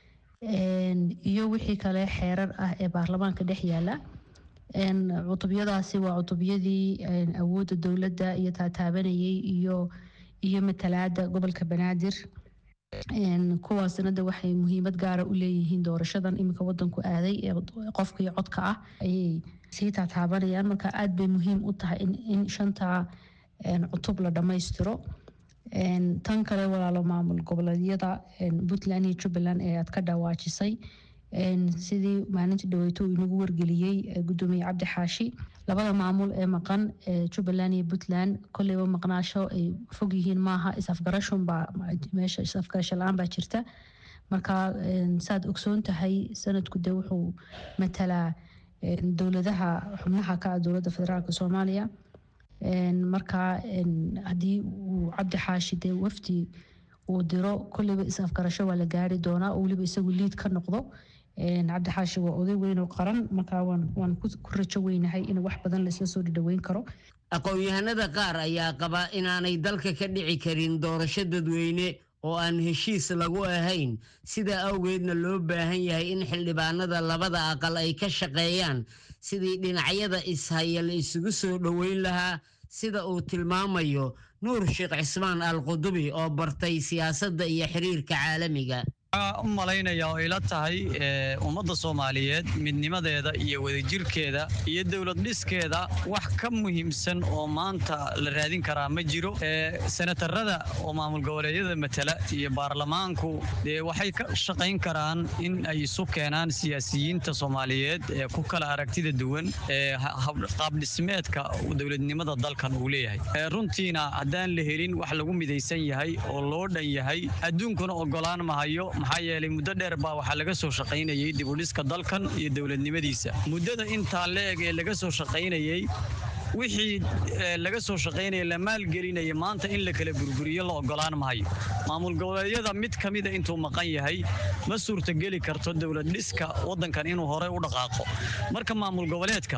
iyo wixii kale xeerar ah ee baarlamaanka dhex yaala cutubyadaasi waa cutubyadii awoodda dowladda iyo taataabanayay iyo iyo matalaada gobolka banaadir kuwaasna de waxay muhiimad gaara u leeyihiin doorashadan iminka wadanku aaday ee qofka iyo codka ah ayay sii taataabanayaan marka aad bay muhiim u tahay in shanta cutub la dhammaystiro tan kale walaalo maamul goboleedyada puntland iyo jubbaland ee aad ka dhawaajisay sidii maalintii dhaweyto uu inagu wargeliyey gudoomiye cabdi xaashi labada maamul ee maqan jubbaland iyo puntland kolleyba maqnaasho ay fog yihiin maaha is-afgarashunbaa meesha is-afgarasho la-aan baa jirta marka saad ogsoon tahay sanadku de wuxuu matalaa dowladaha xubnaha ka ah dowladda federaalk soomaaliya marka haddii uu cabdi xaashi dee wafdi uu diro kolleyba is-afgarasho waa la gaari doonaa oo weliba isagu liid ka noqdo cabdi xaashi waa oday weyn oo qaran marka waan ku rajo weynahay in wax badan laisla soo dhadhaweyn karo aqoon-yahanada qaar ayaa qaba inaanay dalka ka dhici karin doorasho dadweyne oo aan heshiis lagu ahayn sidaa awgeedna loo baahan yahay in xildhibaanada labada aqal ay ka shaqeeyaan sidii dhinacyada ishaya la isugu soo dhoweyn lahaa sida uu tilmaamayo nuur sheekh cismaan al qudubi oo bartay siyaasadda iyo xiriirka caalamiga waxaa u malaynaya oo ila tahay ummadda soomaaliyeed midnimadeeda iyo wadajirkeeda iyo dowlad dhiskeeda wax ka muhiimsan oo maanta la raadin karaa ma jiro senatarada oo maamul goboleedyada matala iyo baarlamaanku dee waxay ka shaqayn karaan in ay isu keenaan siyaasiyiinta soomaaliyeed ee ku kala aragtida duwan ee qaabdhismeedka dowladnimada dalkan uu leeyahay runtiina haddaan la helin wax lagu midaysan yahay oo loo dhan yahay adduunkuna ogolaan mahayo maxaa yeelay muddo dheer baa waxaa laga soo shaqaynayay dibudhiska dalkan iyo dowladnimadiisa muddada intaa la-eg ee laga soo shaqaynayey wixii laga soo shaqaynaya la maalgelinaya maanta in la kala burburiyo la ogolaan mahayo maamul goboleedyada mid ka mida intuu maqan yahay ma suurtogeli karto dowlad dhiska waddankan inuu horey u dhaqaaqo marka maamul goboleedka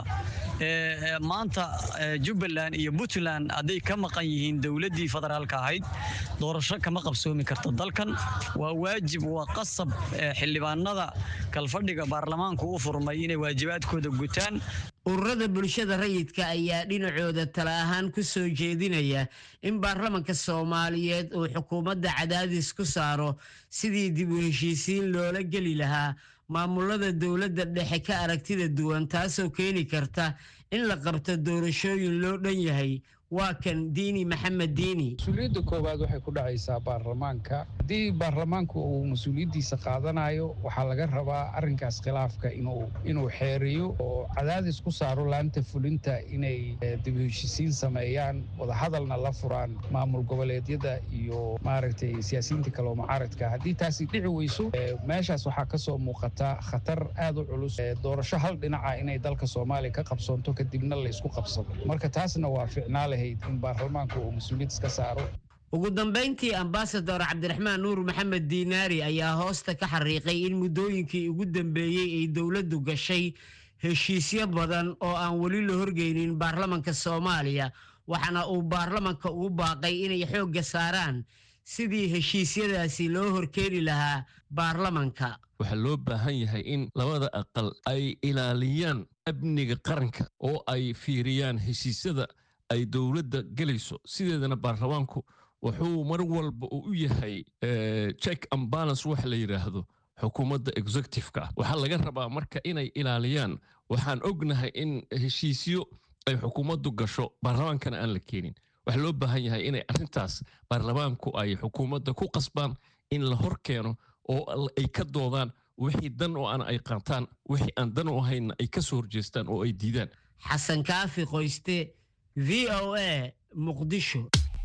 maanta jubbaland iyo puntland hadday ka maqan yihiin dowladdii federaalka ahayd doorasho kama qabsoomi karto dalkan waa waajib waa qasab xildhibaanada kalfadhiga baarlamaanku u furmay inay waajibaadkooda gutaan ururada bulshada rayidka ayaa dhinacooda tala ahaan ku soo jeedinaya in baarlamanka soomaaliyeed uu xukuumadda cadaadis ku saaro sidii dib u heshiisiin loola geli lahaa maamulada dowladda dhexe ka aragtida duwan taasoo keeni karta in la qabto doorashooyin loo dhan yahay waa kan diini maxamed diini mas-uuliyadda koowaad waxay ku dhacaysaa baarlamaanka haddii baarlamaanku uu mas-uuliyaddiisa qaadanayo waxaa laga rabaa arrinkaas khilaafka inuu inuu xeeriyo oo cadaadis ku saaro laanta fulinta inay dib heshisiin sameeyaan wadahadalna la furaan maamul goboleedyada iyo maaragtay siyaasiyiinta kale oo mucaaradka haddii taasi dhici weyso meeshaas waxaa ka soo muuqata khatar aad u culus doorasho hal dhinaca inay dalka soomaaliya ka qabsoonto kadibna la isku qabsado marka taasna waa ficnaale ugu dambayntii ambasador cabdiraxmaan nuur maxamed diinaari ayaa hoosta ka xariiqay in muddooyinkii ugu dambeeyey ay dowladdu gashay heshiisyo badan oo aan weli la horgeynin baarlamanka soomaaliya waxaana uu baarlamanka ugu baaqay inay xoogga saaraan sidii heshiisyadaasi loo horkeeni lahaa baarlamanka waxaa loo baahan yahay in labada aqal ay ilaaliyaan amniga qaranka oo ay fiiriyaan heshiisyada ay dowladda gelayso sideedana baarlamaanku wuxuu mar walba uu u yahay check and balance waxa la yidhaahdo xukuumadda executive-ka ah waxaa laga rabaa marka inay ilaaliyaan waxaan ognahay in heshiisyo ay xukuumaddu gasho baarlamaankana aan la keenin waxaa loo baahan yahay inay arrintaas baarlamaanku ay xukuumadda ku qasbaan in la hor keeno oo ay ka doodaan wixii dan oo aan ay qaataan wixii aan dan u ahaynna ay ka soo horjeestaan oo ay diidaan xasan kaafi qoyste v o a muqdisho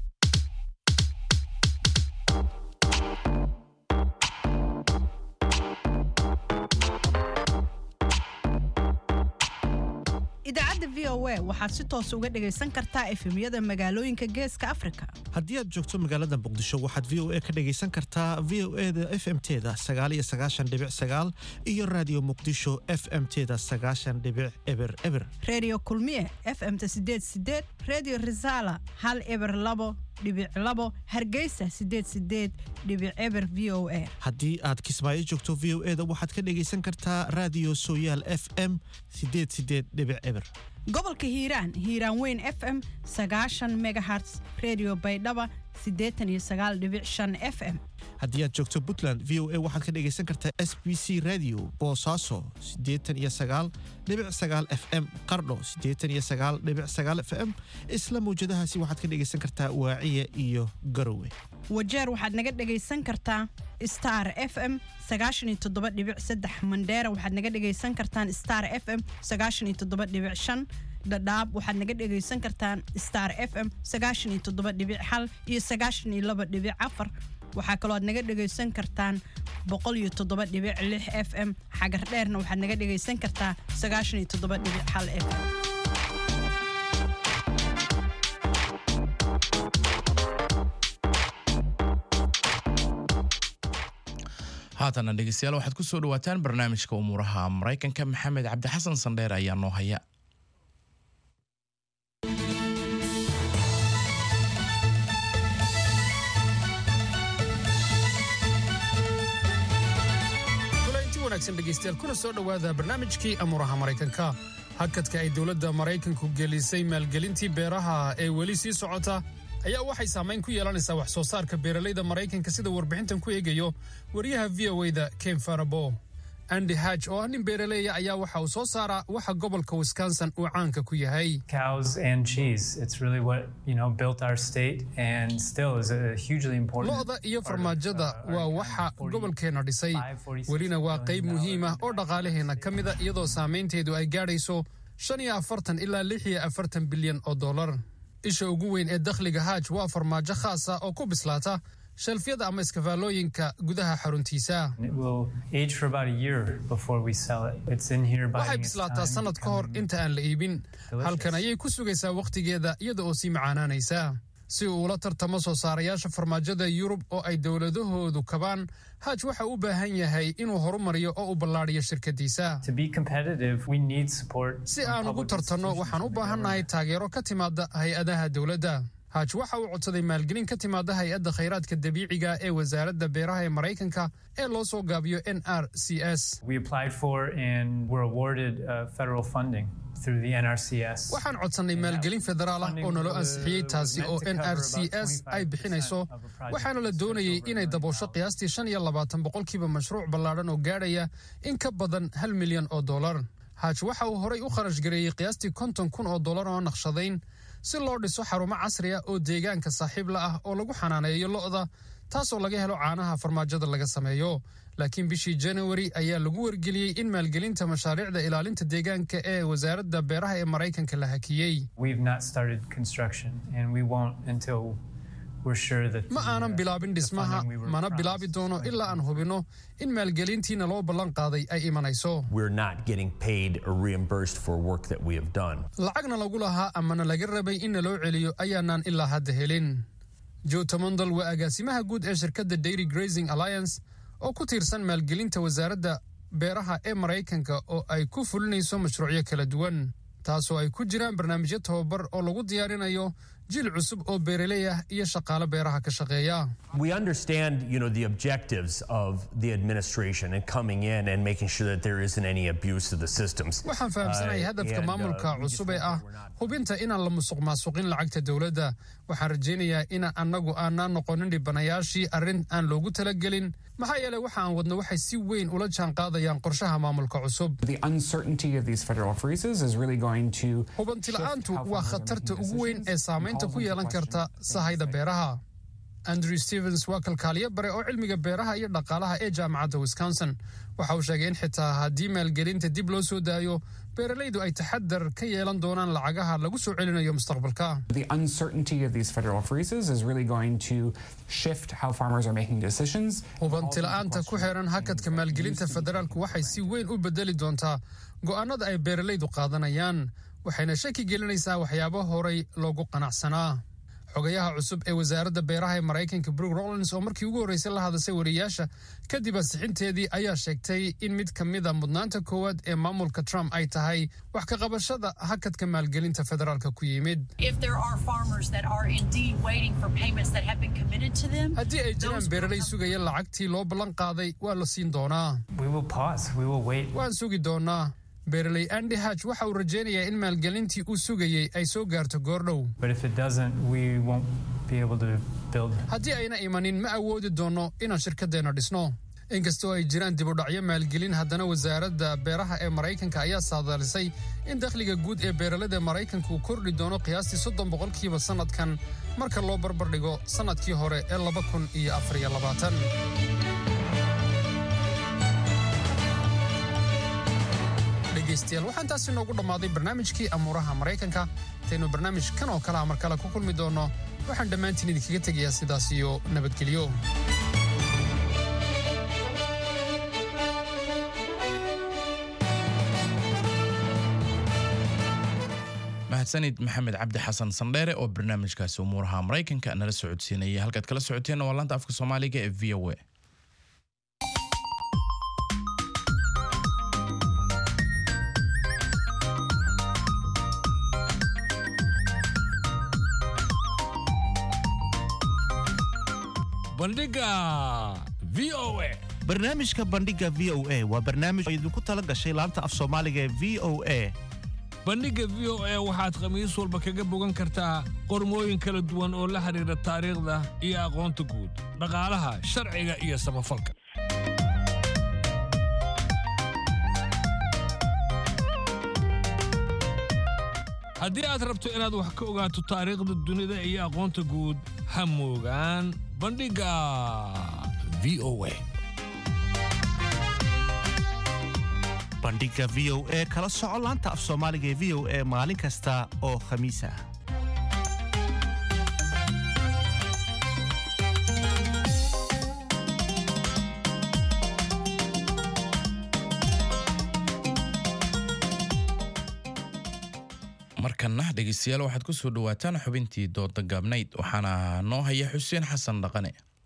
idaacadda v o a waxaad si toos uga dhegaysan kartaa efemyada magaalooyinka geeska afrika haddii aad joogto magaalada muqdisho waxaad v o a ka dhegaysan kartaa v o e da f m teda sagaal iyo sagaashan dhibic sagaal iyo raadiyo muqdisho f m teda sagaashan dhibic eber eber reediyo kulmiye f m ta sideed sideed reediyo risaala hal eber labo dhibic labo hargeysa sideed sideed dhibic eber v o a haddii aad kismaayo joogto v o e da waxaad ka dhegaysan kartaa raadiyo sooyaal f m sideed sideed dhibic eber gobolka hiiraan hiiraan weyn f m sagaashan megaherts redio baydhaba siddeetan iyo sagaal dhibic shan f m haddii aad joogto puntland v o a waxaad ka dhegaysan kartaa s b c radio boosaaso siddeetan iyo sagaal dhibic sagaal f m qardho siddeetan iyo sagaal dhibic sagaal f m isla mawjadahaasi waxaad ka dhegaysan kartaa waaciya iyo garowe wajeer waxaad naga dhegaysan kartaa star f m sagaashan iyo toddoba dhibic saddex mandheera waxaad naga dhegaysan kartaan star f m sagaashan iyo toddoba dhibic shan dhadhaab waxaad naga dhegaysan kartaan star f m sagaashan iyo toddoba dhibic hal iyo sagaashan iyo laba dhibic afar waxaa kaloo aad naga dhegaysan kartaan boqol iyo toddoba dhibic lix f m xagar dheerna waxaad naga dhegaysan kartaa sagaashan iyo toddoba dhibic hal f m haatana dhegeystayaal waxaad ku soo dhawaataan barnaamijka umuuraha maraykanka maxamed cabdixasan sandheer ayaa noo haya kulanti wanaagsan dhegaystayaal kuna soo dhowaada barnaamijkii amuuraha maraykanka hakadka ay dowladda maraykanku gelisay maalgelintii beeraha ee weli sii socota ayaa waxay saamayn ku yeelanaysaa wax soo saarka beeralayda maraykanka sida warbixintan ku eegayo wariyaha v o da ken farabo andy haj oo ah nin beeraleeya ayaa waxa uu soo saaraa waxa gobolka wisconsin uu caanka ku yahay Cows and cheese. It's really what, you know, built our state and still is a hugely important. lo'da iyo farmaajada waa waxa gobolkeenna dhisay welina waa qayb muhiim ah oo dhaqaalaheenna ka mida iyadoo saamaynteedu ay gaadhayso shan iyo afartan ilaa lix iyo afartan bilyan oo dollar isha ugu weyn ee dakhliga haaj waa farmaajo khaasa oo ku bislaata shelfyada ama iskafaalooyinka gudaha xaruntiisa It will age for about a year before we sell it. It's in here waxay biding its bislaataa time, sannad ka hor inta aan la iibin Delicious. halkan ayay ku sugaysaa wakhtigeeda iyada oo sii macaanaanaysa si uu ula tartamo soo saarayaasha farmaajada yurub oo ay dowladahoodu kabaan haaj waxa uu u baahan yahay inuu horumariyo oo u ballaadhiyo shirkadiisa To be competitive, we need support. si aan ugu tartanno waxaan u baahannahay taageero ka timaada hay-adaha dowladda haaj waxa uu codsaday maalgelin ka timaada hay-adda khayraadka dabiiciga ee wasaaradda beeraha ee maraykanka ee loo soo gaabiyo n r c s We applied for and were awarded uh, federal funding through the NRCS. waxaan codsannay maalgelin federaal ah oo naloo ansixiyey taasi oo n r c s ay bixinayso waxaana la doonayey inay daboosho qiyaastii shan iyo labaatan boqolkiiba mashruuc ballaadhan oo gaadhaya in ka badan hal milyan oo dollar haaj waxa uu horay u kharash gareeyey qiyaastii konton kun oo dollar oo naqshadayn si loo dhiso xarumo casri ah oo deegaanka saaxiib la ah oo lagu xanaaneeyo lo'da taasoo laga helo caanaha farmaajada laga sameeyo laakiin bishii january ayaa lagu wargeliyey in maalgelinta mashaariicda ilaalinta deegaanka ee wasaaradda beeraha ee maraykanka la hakiyey We've not started construction and we won't until we're sure that ma aanan bilaabin dhismaha funding we were mana bilaabi doono ilaa aan hubino in maalgelintiina loo ballan qaaday ay imanayso We're not getting paid or reimbursed for work that we have done. lacagna lagu lahaa amana laga rabay in naloo celiyo ayaanaan ilaa hadda helin joe tamondal waa agaasimaha guud ee shirkadda dairy grazing alliance oo ku tiirsan maalgelinta wasaaradda beeraha ee maraykanka oo ay ku fulinayso mashruucyo kala duwan taasoo ay ku jiraan barnaamijyo tababar oo lagu diyaarinayo jiil cusub oo beeraley ah iyo shaqaale beeraha ka shaqeeya We understand, you know, the objectives of the administration and coming in and making sure that there isn't any abuse of the systems. waxaan fahamsanahay Uh, hadafka and, uh, maamulka cusub ee ah hubinta inaan la musuq maasuqin lacagta dowladda waxaan rajaynayaa in annagu aanaan noqonin dhibanayaashii arrin aan loogu talagelin maxaa yeelay waxa aan wadno waxay si weyn ula jaanqaadayaan qorshaha maamulka cusub The uncertainty of these federal freezes is really going to hubantila'aantu waa khatarta ugu weyn ee saamaynta ku yeelan karta sahayda beeraha andrew stevens waa kalkaaliye bare oo cilmiga beeraha iyo dhaqaalaha ee jaamacadda wisconsin waxa uu sheegay in xitaa haddii maalgelinta dib loo soo daayo beeralaydu ay taxadar ka yeelan doonaan lacagaha lagu soo celinayo mustaqbalka the uncertainty of these federal freezes is really going to shift how farmers are making decisions. hubantila'aanta ku xeeran hakadka maalgelinta federaalku waxay si weyn u bedeli doontaa go'aanada ay beeralaydu qaadanayaan waxayna shaki gelinaysaa waxyaabo horay loogu qanacsanaa xogayaha cusub ee wasaaradda beeraha ee maraykanka brook rollins oo markii ugu horreysay la hadashay wariyaasha kadib ansixinteedii ayaa sheegtay in mid ka mid a mudnaanta koowaad ee maamulka trump ay tahay wax ka qabashada hakadka maalgelinta federaalka ku yimid If there are farmers that are indeed waiting for payments that have been committed to them, haddii ay jiraan beeralay sugaya lacagtii loo ballan qaaday waa la siin doonaa We will pause. We will wait. waan sugi doonaa beeraley andy hatch waxa uu rajaynayaa in maalgelintii uu sugayey ay soo gaarto goordhow But if it doesn't, we won't be able to build. haddii ayna imanin ma awoodi doonno inaan shirkadeenna dhisno inkastoo ay jiraan dibudhacyo maalgelin haddana wasaaradda beeraha ee maraykanka ayaa saadaalisay in dakhliga guud ee beeralada maraykanka uu kordhi doono qiyaastii soddon boqolkiiba sannadkan marka loo barbardhigo sannadkii hore ee laba kun iyo afar iyo labaatan dhegaystayaal waxaan taasi noogu dhammaaday barnaamijkii amuuraha maraykanka intaynu barnaamij kan oo kale ah mar kale ku kulmi doonno waxaan dhammaantiin idinkaga tegayaa sidaas iyo nabadgelyo mahadsanid maxamed cabdi xasan sandheere oo barnaamijkaasi umuuraha maraykanka nala socodsiinaya halkaad kala socoteenna waa laanta afka soomaaliga ee v o a bandhiga v o a barnaamijka bandhiga v o a waa barnaamij oo idinku tala gashay laanta af soomaaliga ee v o a bandhigga v o a waxaad khamiis walba kaga bogan kartaa qormooyin kala duwan oo la xidhiidha taariikhda iyo aqoonta guud dhaqaalaha sharciga iyo samafalka haddii aad rabto inaad wax ka ogaato taariikhda dunida iyo aqoonta guud ha moogaan bandhigga v o a bandhiga v o a kala soco laanta af soomaaliga ee v o a maalin kasta oo khamiis ah markanna dhegeystayaal waxaad ku soo dhowaataan xubintii dooda gaabnayd waxaana noo haya xuseen xasan dhaqane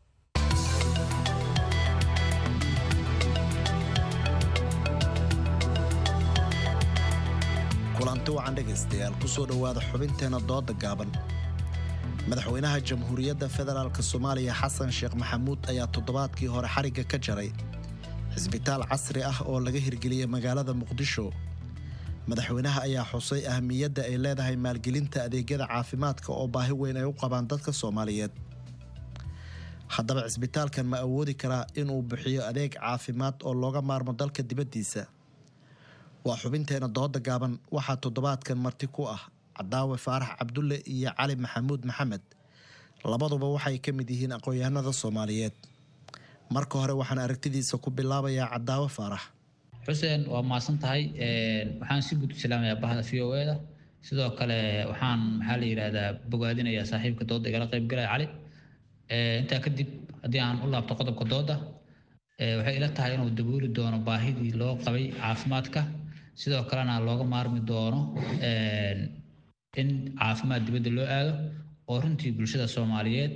kulanti wacan dhegaystayaal ku soo dhowaada xubinteenna dooda gaaban madaxweynaha jamhuuriyadda federaalk soomaaliya xasan sheekh maxamuud ayaa toddobaadkii hore xarigga ka jaray cisbitaal casri ah oo laga hirgeliyey magaalada muqdisho madaxweynaha ayaa xusay ahamiyadda ay leedahay maalgelinta adeegyada caafimaadka oo baahi weyn ay u qabaan dadka soomaaliyeed haddaba cisbitaalkan ma awoodi karaa inuu bixiyo adeeg caafimaad oo looga maarmo dalka dibaddiisa waa xubinteena dooda gaaban waxaa toddobaadkan marti ku ah cadaawe faarax cabdulle iyo cali maxamuud maxamed labaduba waxay ka mid yihiin aqoon-yahanada soomaaliyeed marka hore waxaan aragtidiisa ku bilaabayaa cadaawe faarax xuseen waa mahadsan tahay waxaan si guud u salaamayaa bahda v o da sidoo kale waxaan maxaa la yidhaahdaa bogaadinayaa saaxiibka dooda igala qaybgalaya cali intaa kadib haddii aan u laabto qodobka dooda waxay ila tahay inuu dabooli doono baahidii loo qabay caafimaadka sidoo kalena looga maarmi doono in caafimaad dibadda loo aado oo runtii bulshada soomaaliyeed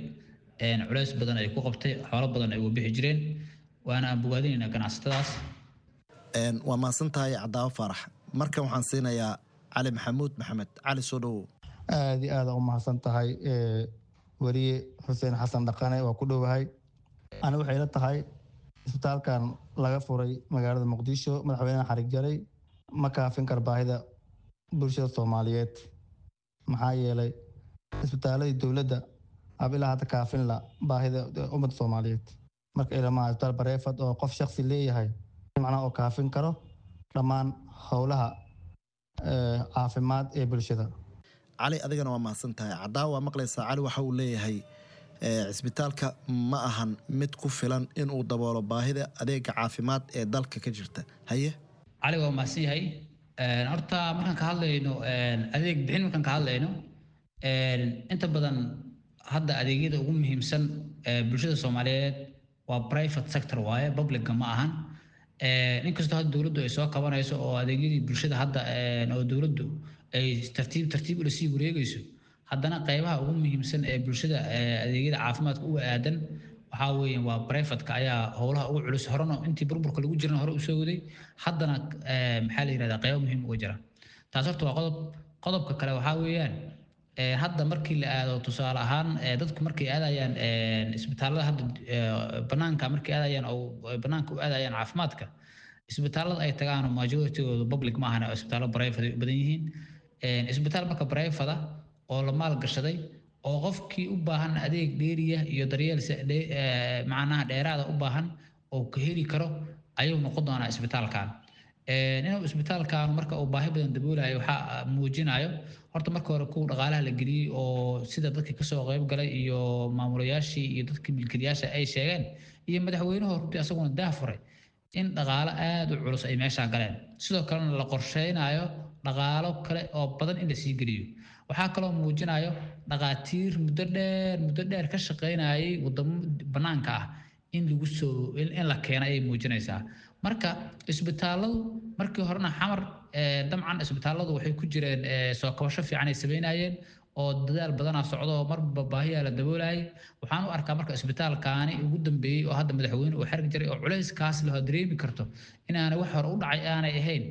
culays badan ay ku qabtay xoolo badan ay uga bixi jireen waana aan bogaadinaynaa ganacsatadaas waa mahadsan tahay cadaawo faarax markan waxaan siinayaa cali maxamuud maxamed cali soo dhowow aad iyo aada u mahadsan tahay weriye xuseen xasan dhaqane waa ku dhowahay ani waxay la tahay isbitaalkan laga furay magaalada muqdisho madaxweynaha xarig jaray ma kaafin kar baahida bulshada soomaaliyeed maxaa yeelay isbitaaladii dowladda ab ilaa hadda kaafin la baahida ummadda soomaaliyeed marka ilamaha isbitaal bareefad oo qof shaksi leeyahay macnaha oo kaafin karo dhammaan howlaha caafimaad ee bulshada cali adigana waa mahadsan tahay cadaawa waa maqlaysaa cali waxa uu leeyahay cisbitaalka ma ahan mid ku filan inuu daboolo baahida adeega caafimaad ee dalka ka jirta haye cali waa mahadsan yahay horta markaan ka hadlayno adeeg bixin markaan ka hadlayno inta badan hadda adeegyada ugu muhiimsan bulshada soomaaliyeed waa private sector waaye publica ma ahan inkastoo hadda dowladdu ay soo kabanayso oo adeegyadii bulshada hadda oo dowladdu ay tartiib tartiib ula sii wareegayso haddana qaybaha ugu muhiimsan ee bulshada adeegyada caafimaadka uga aadan waxaa weeye waa brefatka ayaa howlaha ugu culus horena intii burburka lagu jirana hore usoo waday haddana maxaa la yirahdaa qaybo muhiim uga jira taas horta waa qodob qodobka kale waxaa weeyaan hadda markii la aado tusaale ahaan dadku markay aadayaan isbitaalada hadda banaanka markay aadayaan oo banaanka u aadayaan caafimaadka isbitaalada ay tagaan majoritigooda public ma ahana isbitaallo private ay u badan yihiin isbitaal marka private oo la maalgashaday oo qofkii u baahan adeeg dheeriya iyo daryeel macnaha dheeraada u baahan oo ka heli karo ayuu noqon doonaa isbitaalkan inuu isbitaalkan marka uu baahi badan daboolayo waxaa muujinayo horta marka hore kuwa dhaqaalaha la geliyey oo sida dadkii kasoo qayb galay iyo maamulayaashii iyo dadkii milkiilayaasha ay sheegeen iyo madaxweynuhu runtii asaguna daafuray in dhaqaalo aada u culus ay meeshaa galeen sidoo kalena la qorsheynayo dhaqaalo kale oo badan in la sii geliyo waxaa kaloo muujinayo dhaqaatiir muddo dheer muddo dheer ka shaqeynayay wadamo banaanka ah in lagu soo in la keena ayay muujinaysaa marka isbitaaladu markii horena xamar dabcan isbitaaladu waxay ku jireen soo kabasho fiican ay sameynayeen oo dadaal badanaa socdo oo marba baahiyaa la daboolayay waxaan u arkaa marka isbitaalkaani ugu dambeeyey oo hadda madaxweyne uu xerg jiray oo culayskaas laho dareemi karto inaanay wax hore u dhacay aanay ahayn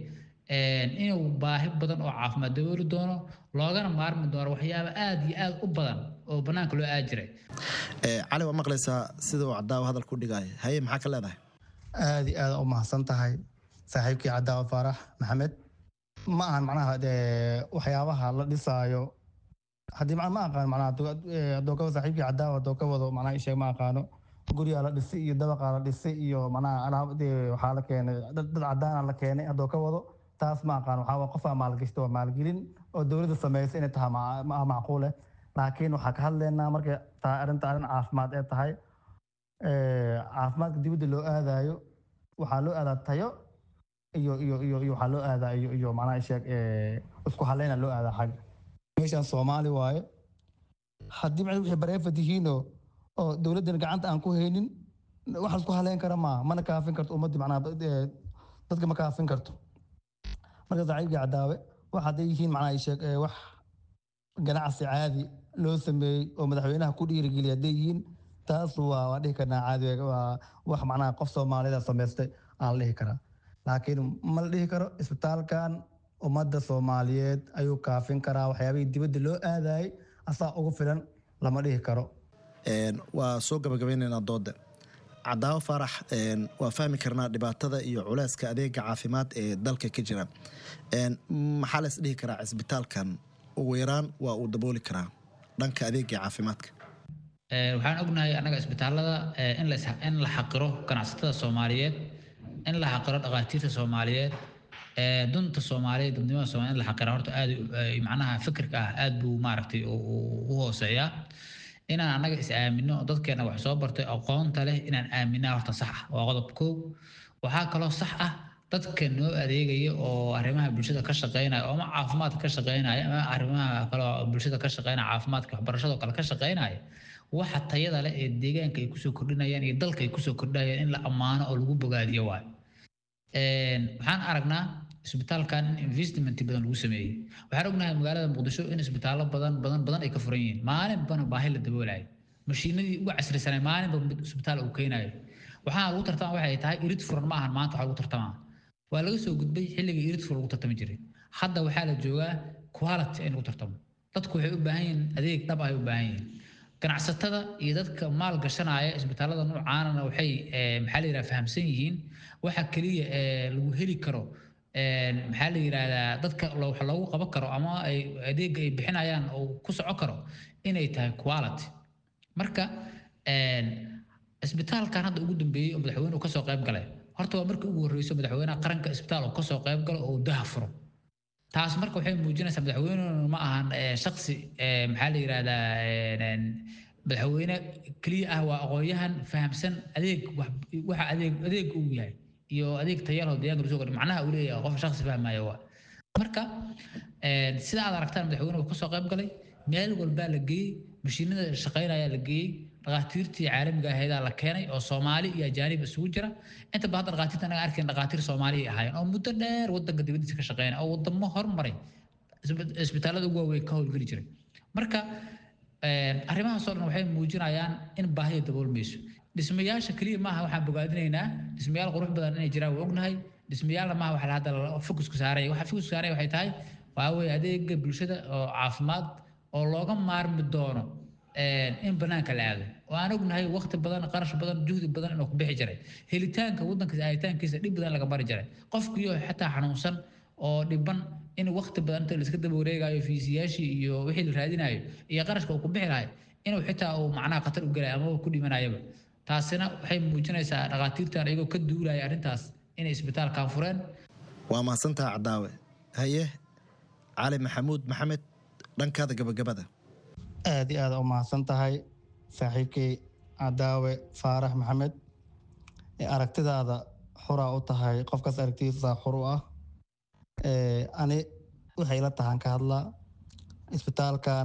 inuu baahi badan oo caafimaad dabooli doono loogana maarmi doono waxyaaba aada iyo aada u badan oo banaanka loo aadi jiray cali waa maqlaysaa sida uu cadaawa hadal ku dhigaayo haye maxaa ka leedahay aada iyo aada u mahadsan tahay saaxiibkii cadaawa faarax maxamed ma ahan macnaha waxyaabaha la dhisaayo haddii ma aqaan macnaha adookaba saaxiibkii cadaawa haddoo ka wado macnaha isheeg ma aqaano guryaa la dhisay iyo dabaqaa la dhisay iyo macnaha alaab waxaa la keenay dad cadaana la keenay haddoo ka wado taas ma aqaan waxaa waa qofaa maalgashta waa maalgelin oo dowladda samaysa inay tahay macquule laakiin waxaa ka hadlaynaa markay tahay arrinta arrin caafimaad ee tahay caafimaadka dibadda loo aadayo waxaa loo aadaa tayo iyo iyo iyo iyo waxaa loo aadaa iyo iyo macnaha sheeg isku haleyna loo aadaa xag meeshan soomaali waaye haddii macnaha wixii bareefad yihiinoo oo dowladdan gacanta aan ku haynin wax isku haleyn kara maaha mana kaafin karto ummadda macnaha dadka ma kaafin karto marka saaxiibkii cadaawe wax hadday yihiin macnaha sheeg wax ganacsi caadi loo sameeyey oo madaxweynaha ku dhiirigeliya hadday yihiin taas waa waa dhihi karnaa caadi waa wax macnaha qof soomaalida samaystay aan la dhihi karaa laakiin ma la dhihi karo isbitaalkan ummadda soomaaliyeed ayuu kaafin karaa waxyaabihii dibadda loo aadayay asaa ugu filan lama dhihi karo waa soo gabagabeynaynaa dooda cadaawo faarax waa fahmi karnaa dhibaatada iyo culeyska adeega caafimaad ee dalka ka jira maxaa lays dhihi karaa cisbitaalkan ugu yaraan waa uu dabooli karaa dhanka adeega caafimaadka waxaan ognahay annaga isbitaalada in la xaqiro ganacsatada soomaaliyeed in la xaqiro dhaqaatiirta soomaaliyeed dunta soomaaliyeed dadnimada soomaliya in la xaqira horta aad macnaha fikirka ah aad buu maaragtay u hooseeyaa inaan annaga is aamino dadkeena wax soo bartay aqoonta leh inaan aaminaa horta sax ah waa qodob koow waxaa kaloo sax ah dadka noo adeegaya oo arrimaha bulshada ka shaqeynaya oo ama caafimaadka ka shaqeynaya ama arrimaha kale oo bulshada ka shaqeynaya caafimaadka waxbarashada kale ka shaqeynaya waxa tayada leh ee deegaanka ay kusoo kordhinayaan iyo dalka ay kusoo kordhinayaan in la ammaano oo lagu bogaadiyo waayo waxaan aragnaa isbitaalkan in investment badan lagu sameeyey waxaan ognahay magaalada muqdisho in isbitaallo badan badan badan ay ka furan yihiin maalinbana baahi la daboolayo mashiinadii ugu casrisanay maalinba mid isbitaal uu keenayo waxaa lagu tartama waxay tahay irid furan ma ahan maanta waxaa lagu tartamaa waa laga soo gudbay xilligii iridfu lagu tartami jiray hadda waxaa la joogaa quality in lagu tartamo dadku waxay u baahan yihiin adeeg dhab ay u baahan yihiin ganacsatada iyo dadka maal gashanaya isbitaalada noocaanana waxay maxaa la yidhaha fahamsan yihiin waxa keliya lagu heli karo maxaa la yidhaahdaa dadka wax loogu qaban karo ama ay adeega ay bixinayaan oo ku soco karo inay tahay quality marka isbitaalkan hadda ugu dambeeyey oo madaxweynuhu kasoo qayb galay horta waa markii ugu horreyso madaxweynaha qaranka isbitaal oo kasoo qayb galo oo daha furo taas marka waxay muujinaysaa madaxweynuhu ma ahan shaksi maxaa la yidhahdaa madaxweyne keliya ah waa aqoonyahan fahamsan adeeg waxa adeeg adeeg uu yahay iyo adeeg tayaloo deegaanka lasoo gordhay macnaha uu leeyahay qof shaksi fahmaya waa marka sida aad aragtaan madaxweynuhu kasoo qayb galay meel walbaa la geeyey mashiinada shaqaynaya la geeyey dhakhaatiirtii caalamiga aheedaa la keenay oo soomaali iyo ajaanib isugu jira inta badan hadda dhakhaatiirta anaga arkayn dhakhaatiir soomaali ahaayeen oo muddo dheer wadanka dibadiisa ka shaqeynaya oo wadamo hormaray isbitaalada ugu waaweyn ka howlgeli jiray marka arrimahaasoo dhan waxay muujinayaan in baahida daboolmayso dhismayaasha keliya maaha waxaan bogaadinaynaa dhismayaal qurux badan inay jiraan waa ognahay dhismayaalna maaha waxa hadda fokusku saaraya waxa fokusku saaraya waxay tahay waa weye adeega bulshada oo caafimaad oo looga maarmi doono in banaanka la aado oo aan ognahay waqti badan qarash badan juhdi badan inuu ku bixi jiray helitaanka wadankiisa aaditaankiisa dhib badan laga mari jiray qofkiyo xataa xanuunsan oo dhiban in waqti badan inta laiska daba wareegayo fiisiyaashii iyo wixii la raadinayo iyo qarashka uu ku bixi lahay inuu xitaa uu macnaha khatar u gelay ama ku dhimanayaba taasina waxay muujinaysaa dhakhaatiirtan iyagoo ka duulaya arrintaas inay isbitaalkan fureen waa mahadsantaha cadaawe haye cali maxamuud maxamed dhankaada gabagabada aad iyo aad u mahadsan tahay saaxiibkay cadaawe faarax maxamed aragtidaada xuraa u tahay qofkaas aragtidiisa xur u ah ani waxay ila tahan ka hadlaa isbitaalkan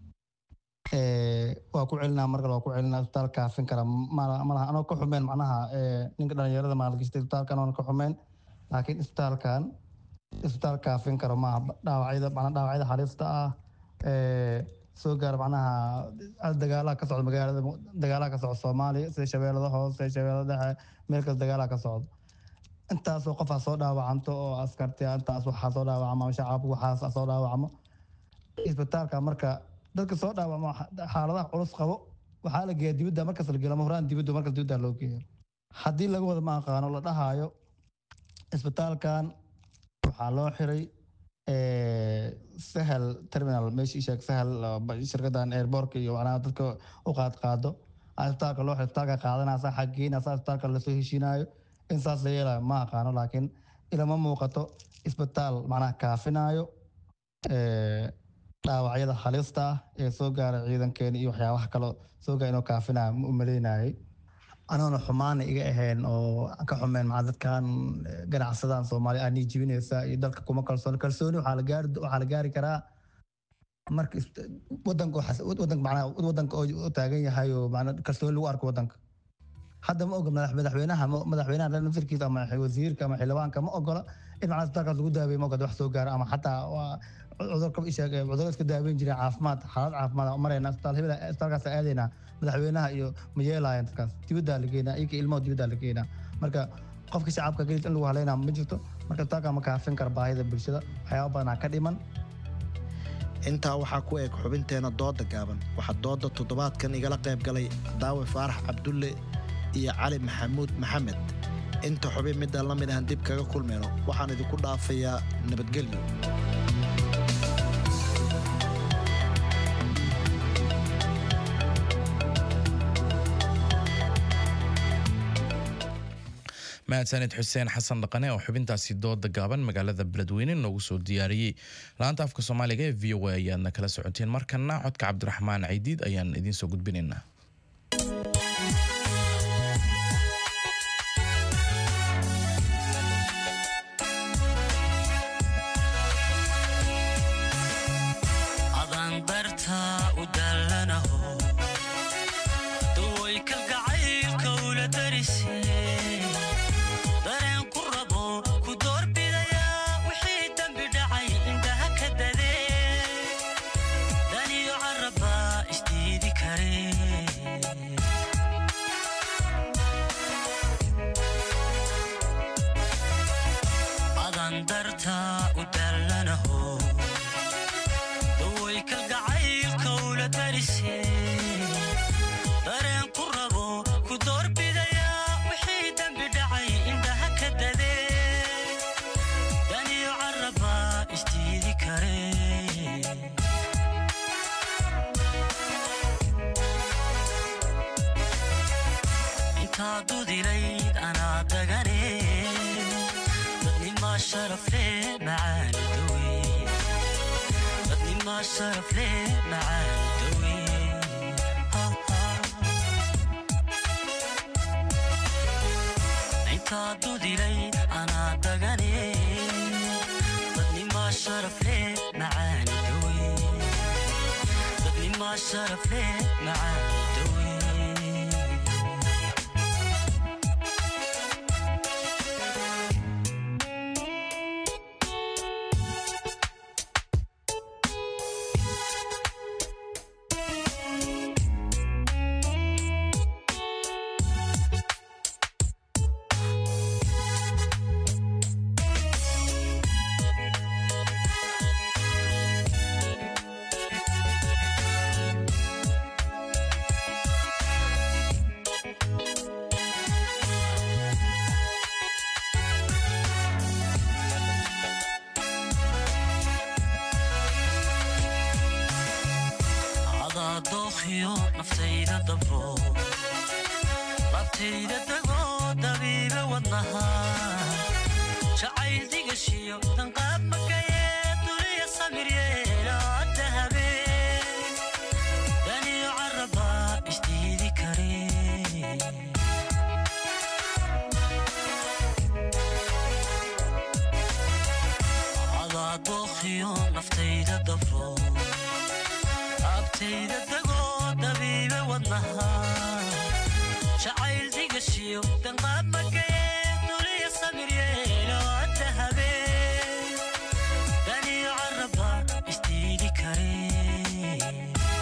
waa ku celinaa markale waa ku celinaa isbitaal kaafin kara malaha anoo ka xumeen macnaha ninka dhalinyarada maalgashta isbitaalkan oona ka xumeen laakiin isbitaalkan isbitaal kaafin karo maaha dhaawacyada macnaha dhaawacyada halista ah soo gaar macnaha dagaalaha ka socda magaalada dagaalaha ka socda soomaaliya sida shabeellada hoose shabeellada dhexe meel kasta dagaalaha ka socda intaasoo qofaa soo dhaawacanto oo askartiya intaas waxaa soo dhaawacmo shacabku waxaas soo dhaawacmo isbitaalka marka dadka soo dhaawacmo xaaladaha culus qabo waxaa la geeya dibadda markas la geeyo lama horaan dibadda markas dibadda loo geeyo haddii laga wada ma aqaano la dhahaayo isbitaalkan waxaa loo xiray sahal terminal meeshii sheeg sahal shirkadan airbortka iyo macnaha dadka u qaad qaado isbitaalka loo xiray isbitaalka qaadanaysa xaggeynaysa isbitaalka lasoo heshiinayo in saas la yeelayo ma aqaano laakiin ilama muuqato isbitaal macnaha kaafinayo dhaawacyada halista ah ee soo gaara ciidankeena iyo waxyaabaha kale soo gaara inuu kaafinayo ma u maleynayay anoona xumaana iga ahayn oo ka xumeen maa dadkan ganacsadan soomaaliya anii jibinaysa iyo dalka kuma kalsooni kalsooni waxaa la gaari waxaa la gaari karaa marka wadanka wadanka macnaha wadanka oo taagan yahay oo macnaa kalsooni lagu arko wadanka hadda ma ogola madaxweynaha madaxweynaha naftirkiisa ama wasiirka ama xildhibaanka ma ogola in macnaa isbitaalkaas lagu daaweeyo ma ogola wax soo gaaro ama xataa cudurka isheeg cudurka iska daaweyn jiray caafimaad xaalad caafimaad marayna isbitaal hebel isbitaalkaas aadaynaa madaxweynaha iyo ma yeelaayaan dadkaas dibaddaa la geynaa iyaka ilmaha dibaddaa la geynaa marka qofka shacabka gelis in lagu haleynaa ma jirto marka isbitaalka ma kaafin kara baahida bulshada waxyaaba badanaa ka dhiman intaa waxaa ku eg xubinteena dooda gaaban waxaa dooda toddobaadkan igala qayb galay daawe faarax cabdulle iyo cali maxamuud maxamed inta xubin midaan la mid ahan dib kaga kulmeyno waxaan idinku dhaafayaa nabadgelyo mahadsanid xuseen xasan dhaqane oo xubintaasi dooda gaaban magaalada beledweyne noogu soo diyaariyey laanta afka soomaaliga ee v o a ayaadna kala socoteen markana codka cabdiraxmaan caydiid ayaan idiin soo gudbinaynaa daniyo caraba isdiidi kare intaa dudilayd anaa dagane dadnimaa sharafle macaani dawe dadnimaa sharafle macaani dawe intaa dudilayd anaa dagane dadnimaa sharafle macaani dawe dadnimaa sharafle macaani dawe adaa dookhiyo naftayda dabro labtayda dagoo dabiibe wadnaha jacayl digashiyo danqaab makayee duniya samir yeelaa dahabe daniyo caraba isdiidi kare adaa dookhiyo naftayda dabro abtayda dagoo dabiibe wadnaha jacayl digashiyo danqaab makayee duniya samir yeeloo dahabe daniyo caraba isdiidi kare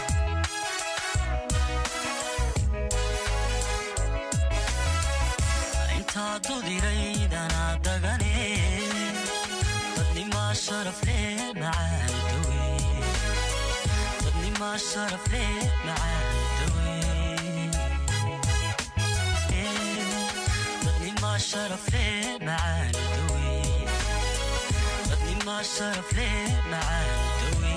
intaa dudilayd anaa dagane dadnimaa sharafle macaani dawe dadnimaa sharafle macaani dawe dadnimaa sharafle macaani dawe dadnimaa sharafle macaani dawe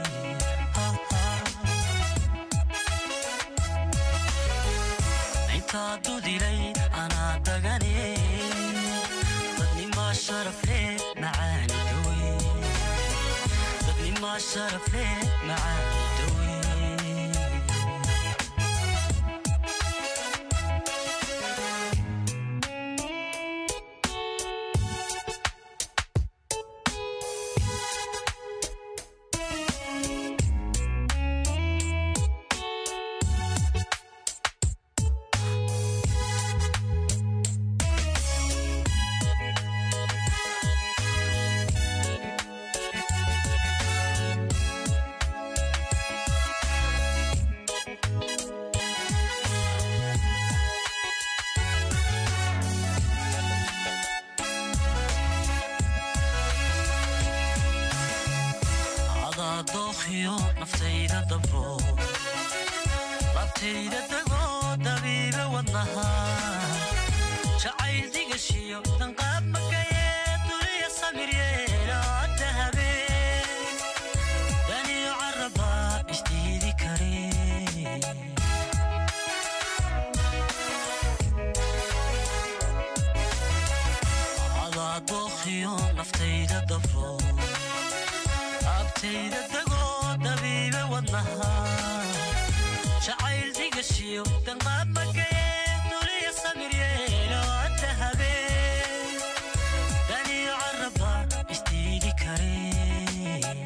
intaa dudilayd anaa dagane dadnimaa sharafle macaani dawe dadnimaa sharafle macaani dawe adaa dookhiyo naftayda dabro labtayda dagoo dabiibe wadnaha jacayl digashiyo danqaab makayee duniya samir yeelaa dahabe daniyo caraba isdiidi kare adaa dookhiyo naftayda dabro abtayda dagoo dabiibe wadnaha jacayl digashiyo danqaab makayee duniya samir yeeloo dahabe daniyo caraba isdiidi kare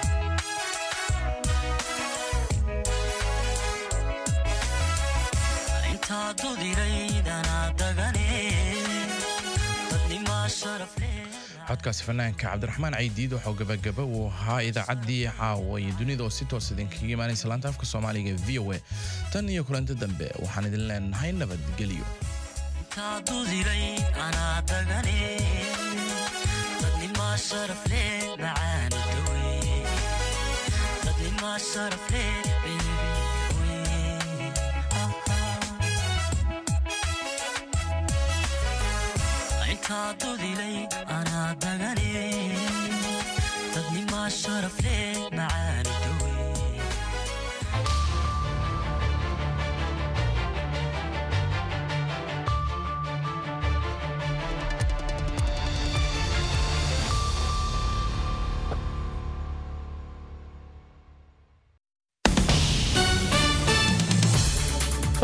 intaa dudilayd anaa dagane dadnimaa sharafle codkaasi fanaanka cabdiraxmaan caydiid waxuu gabagaba uu ahaa idaacaddii caawa iyo dunida oo si toos idinkaga imaanaysa laanta afka soomaaliga ee v o a tan iyo kulanti dambe waxaan idin leenahay nabadgelyo intaa dudilayd anaa dagane dadnimaa sharafle macaani dawe dadnimaa sharafle intaa dudilayd anaa dagane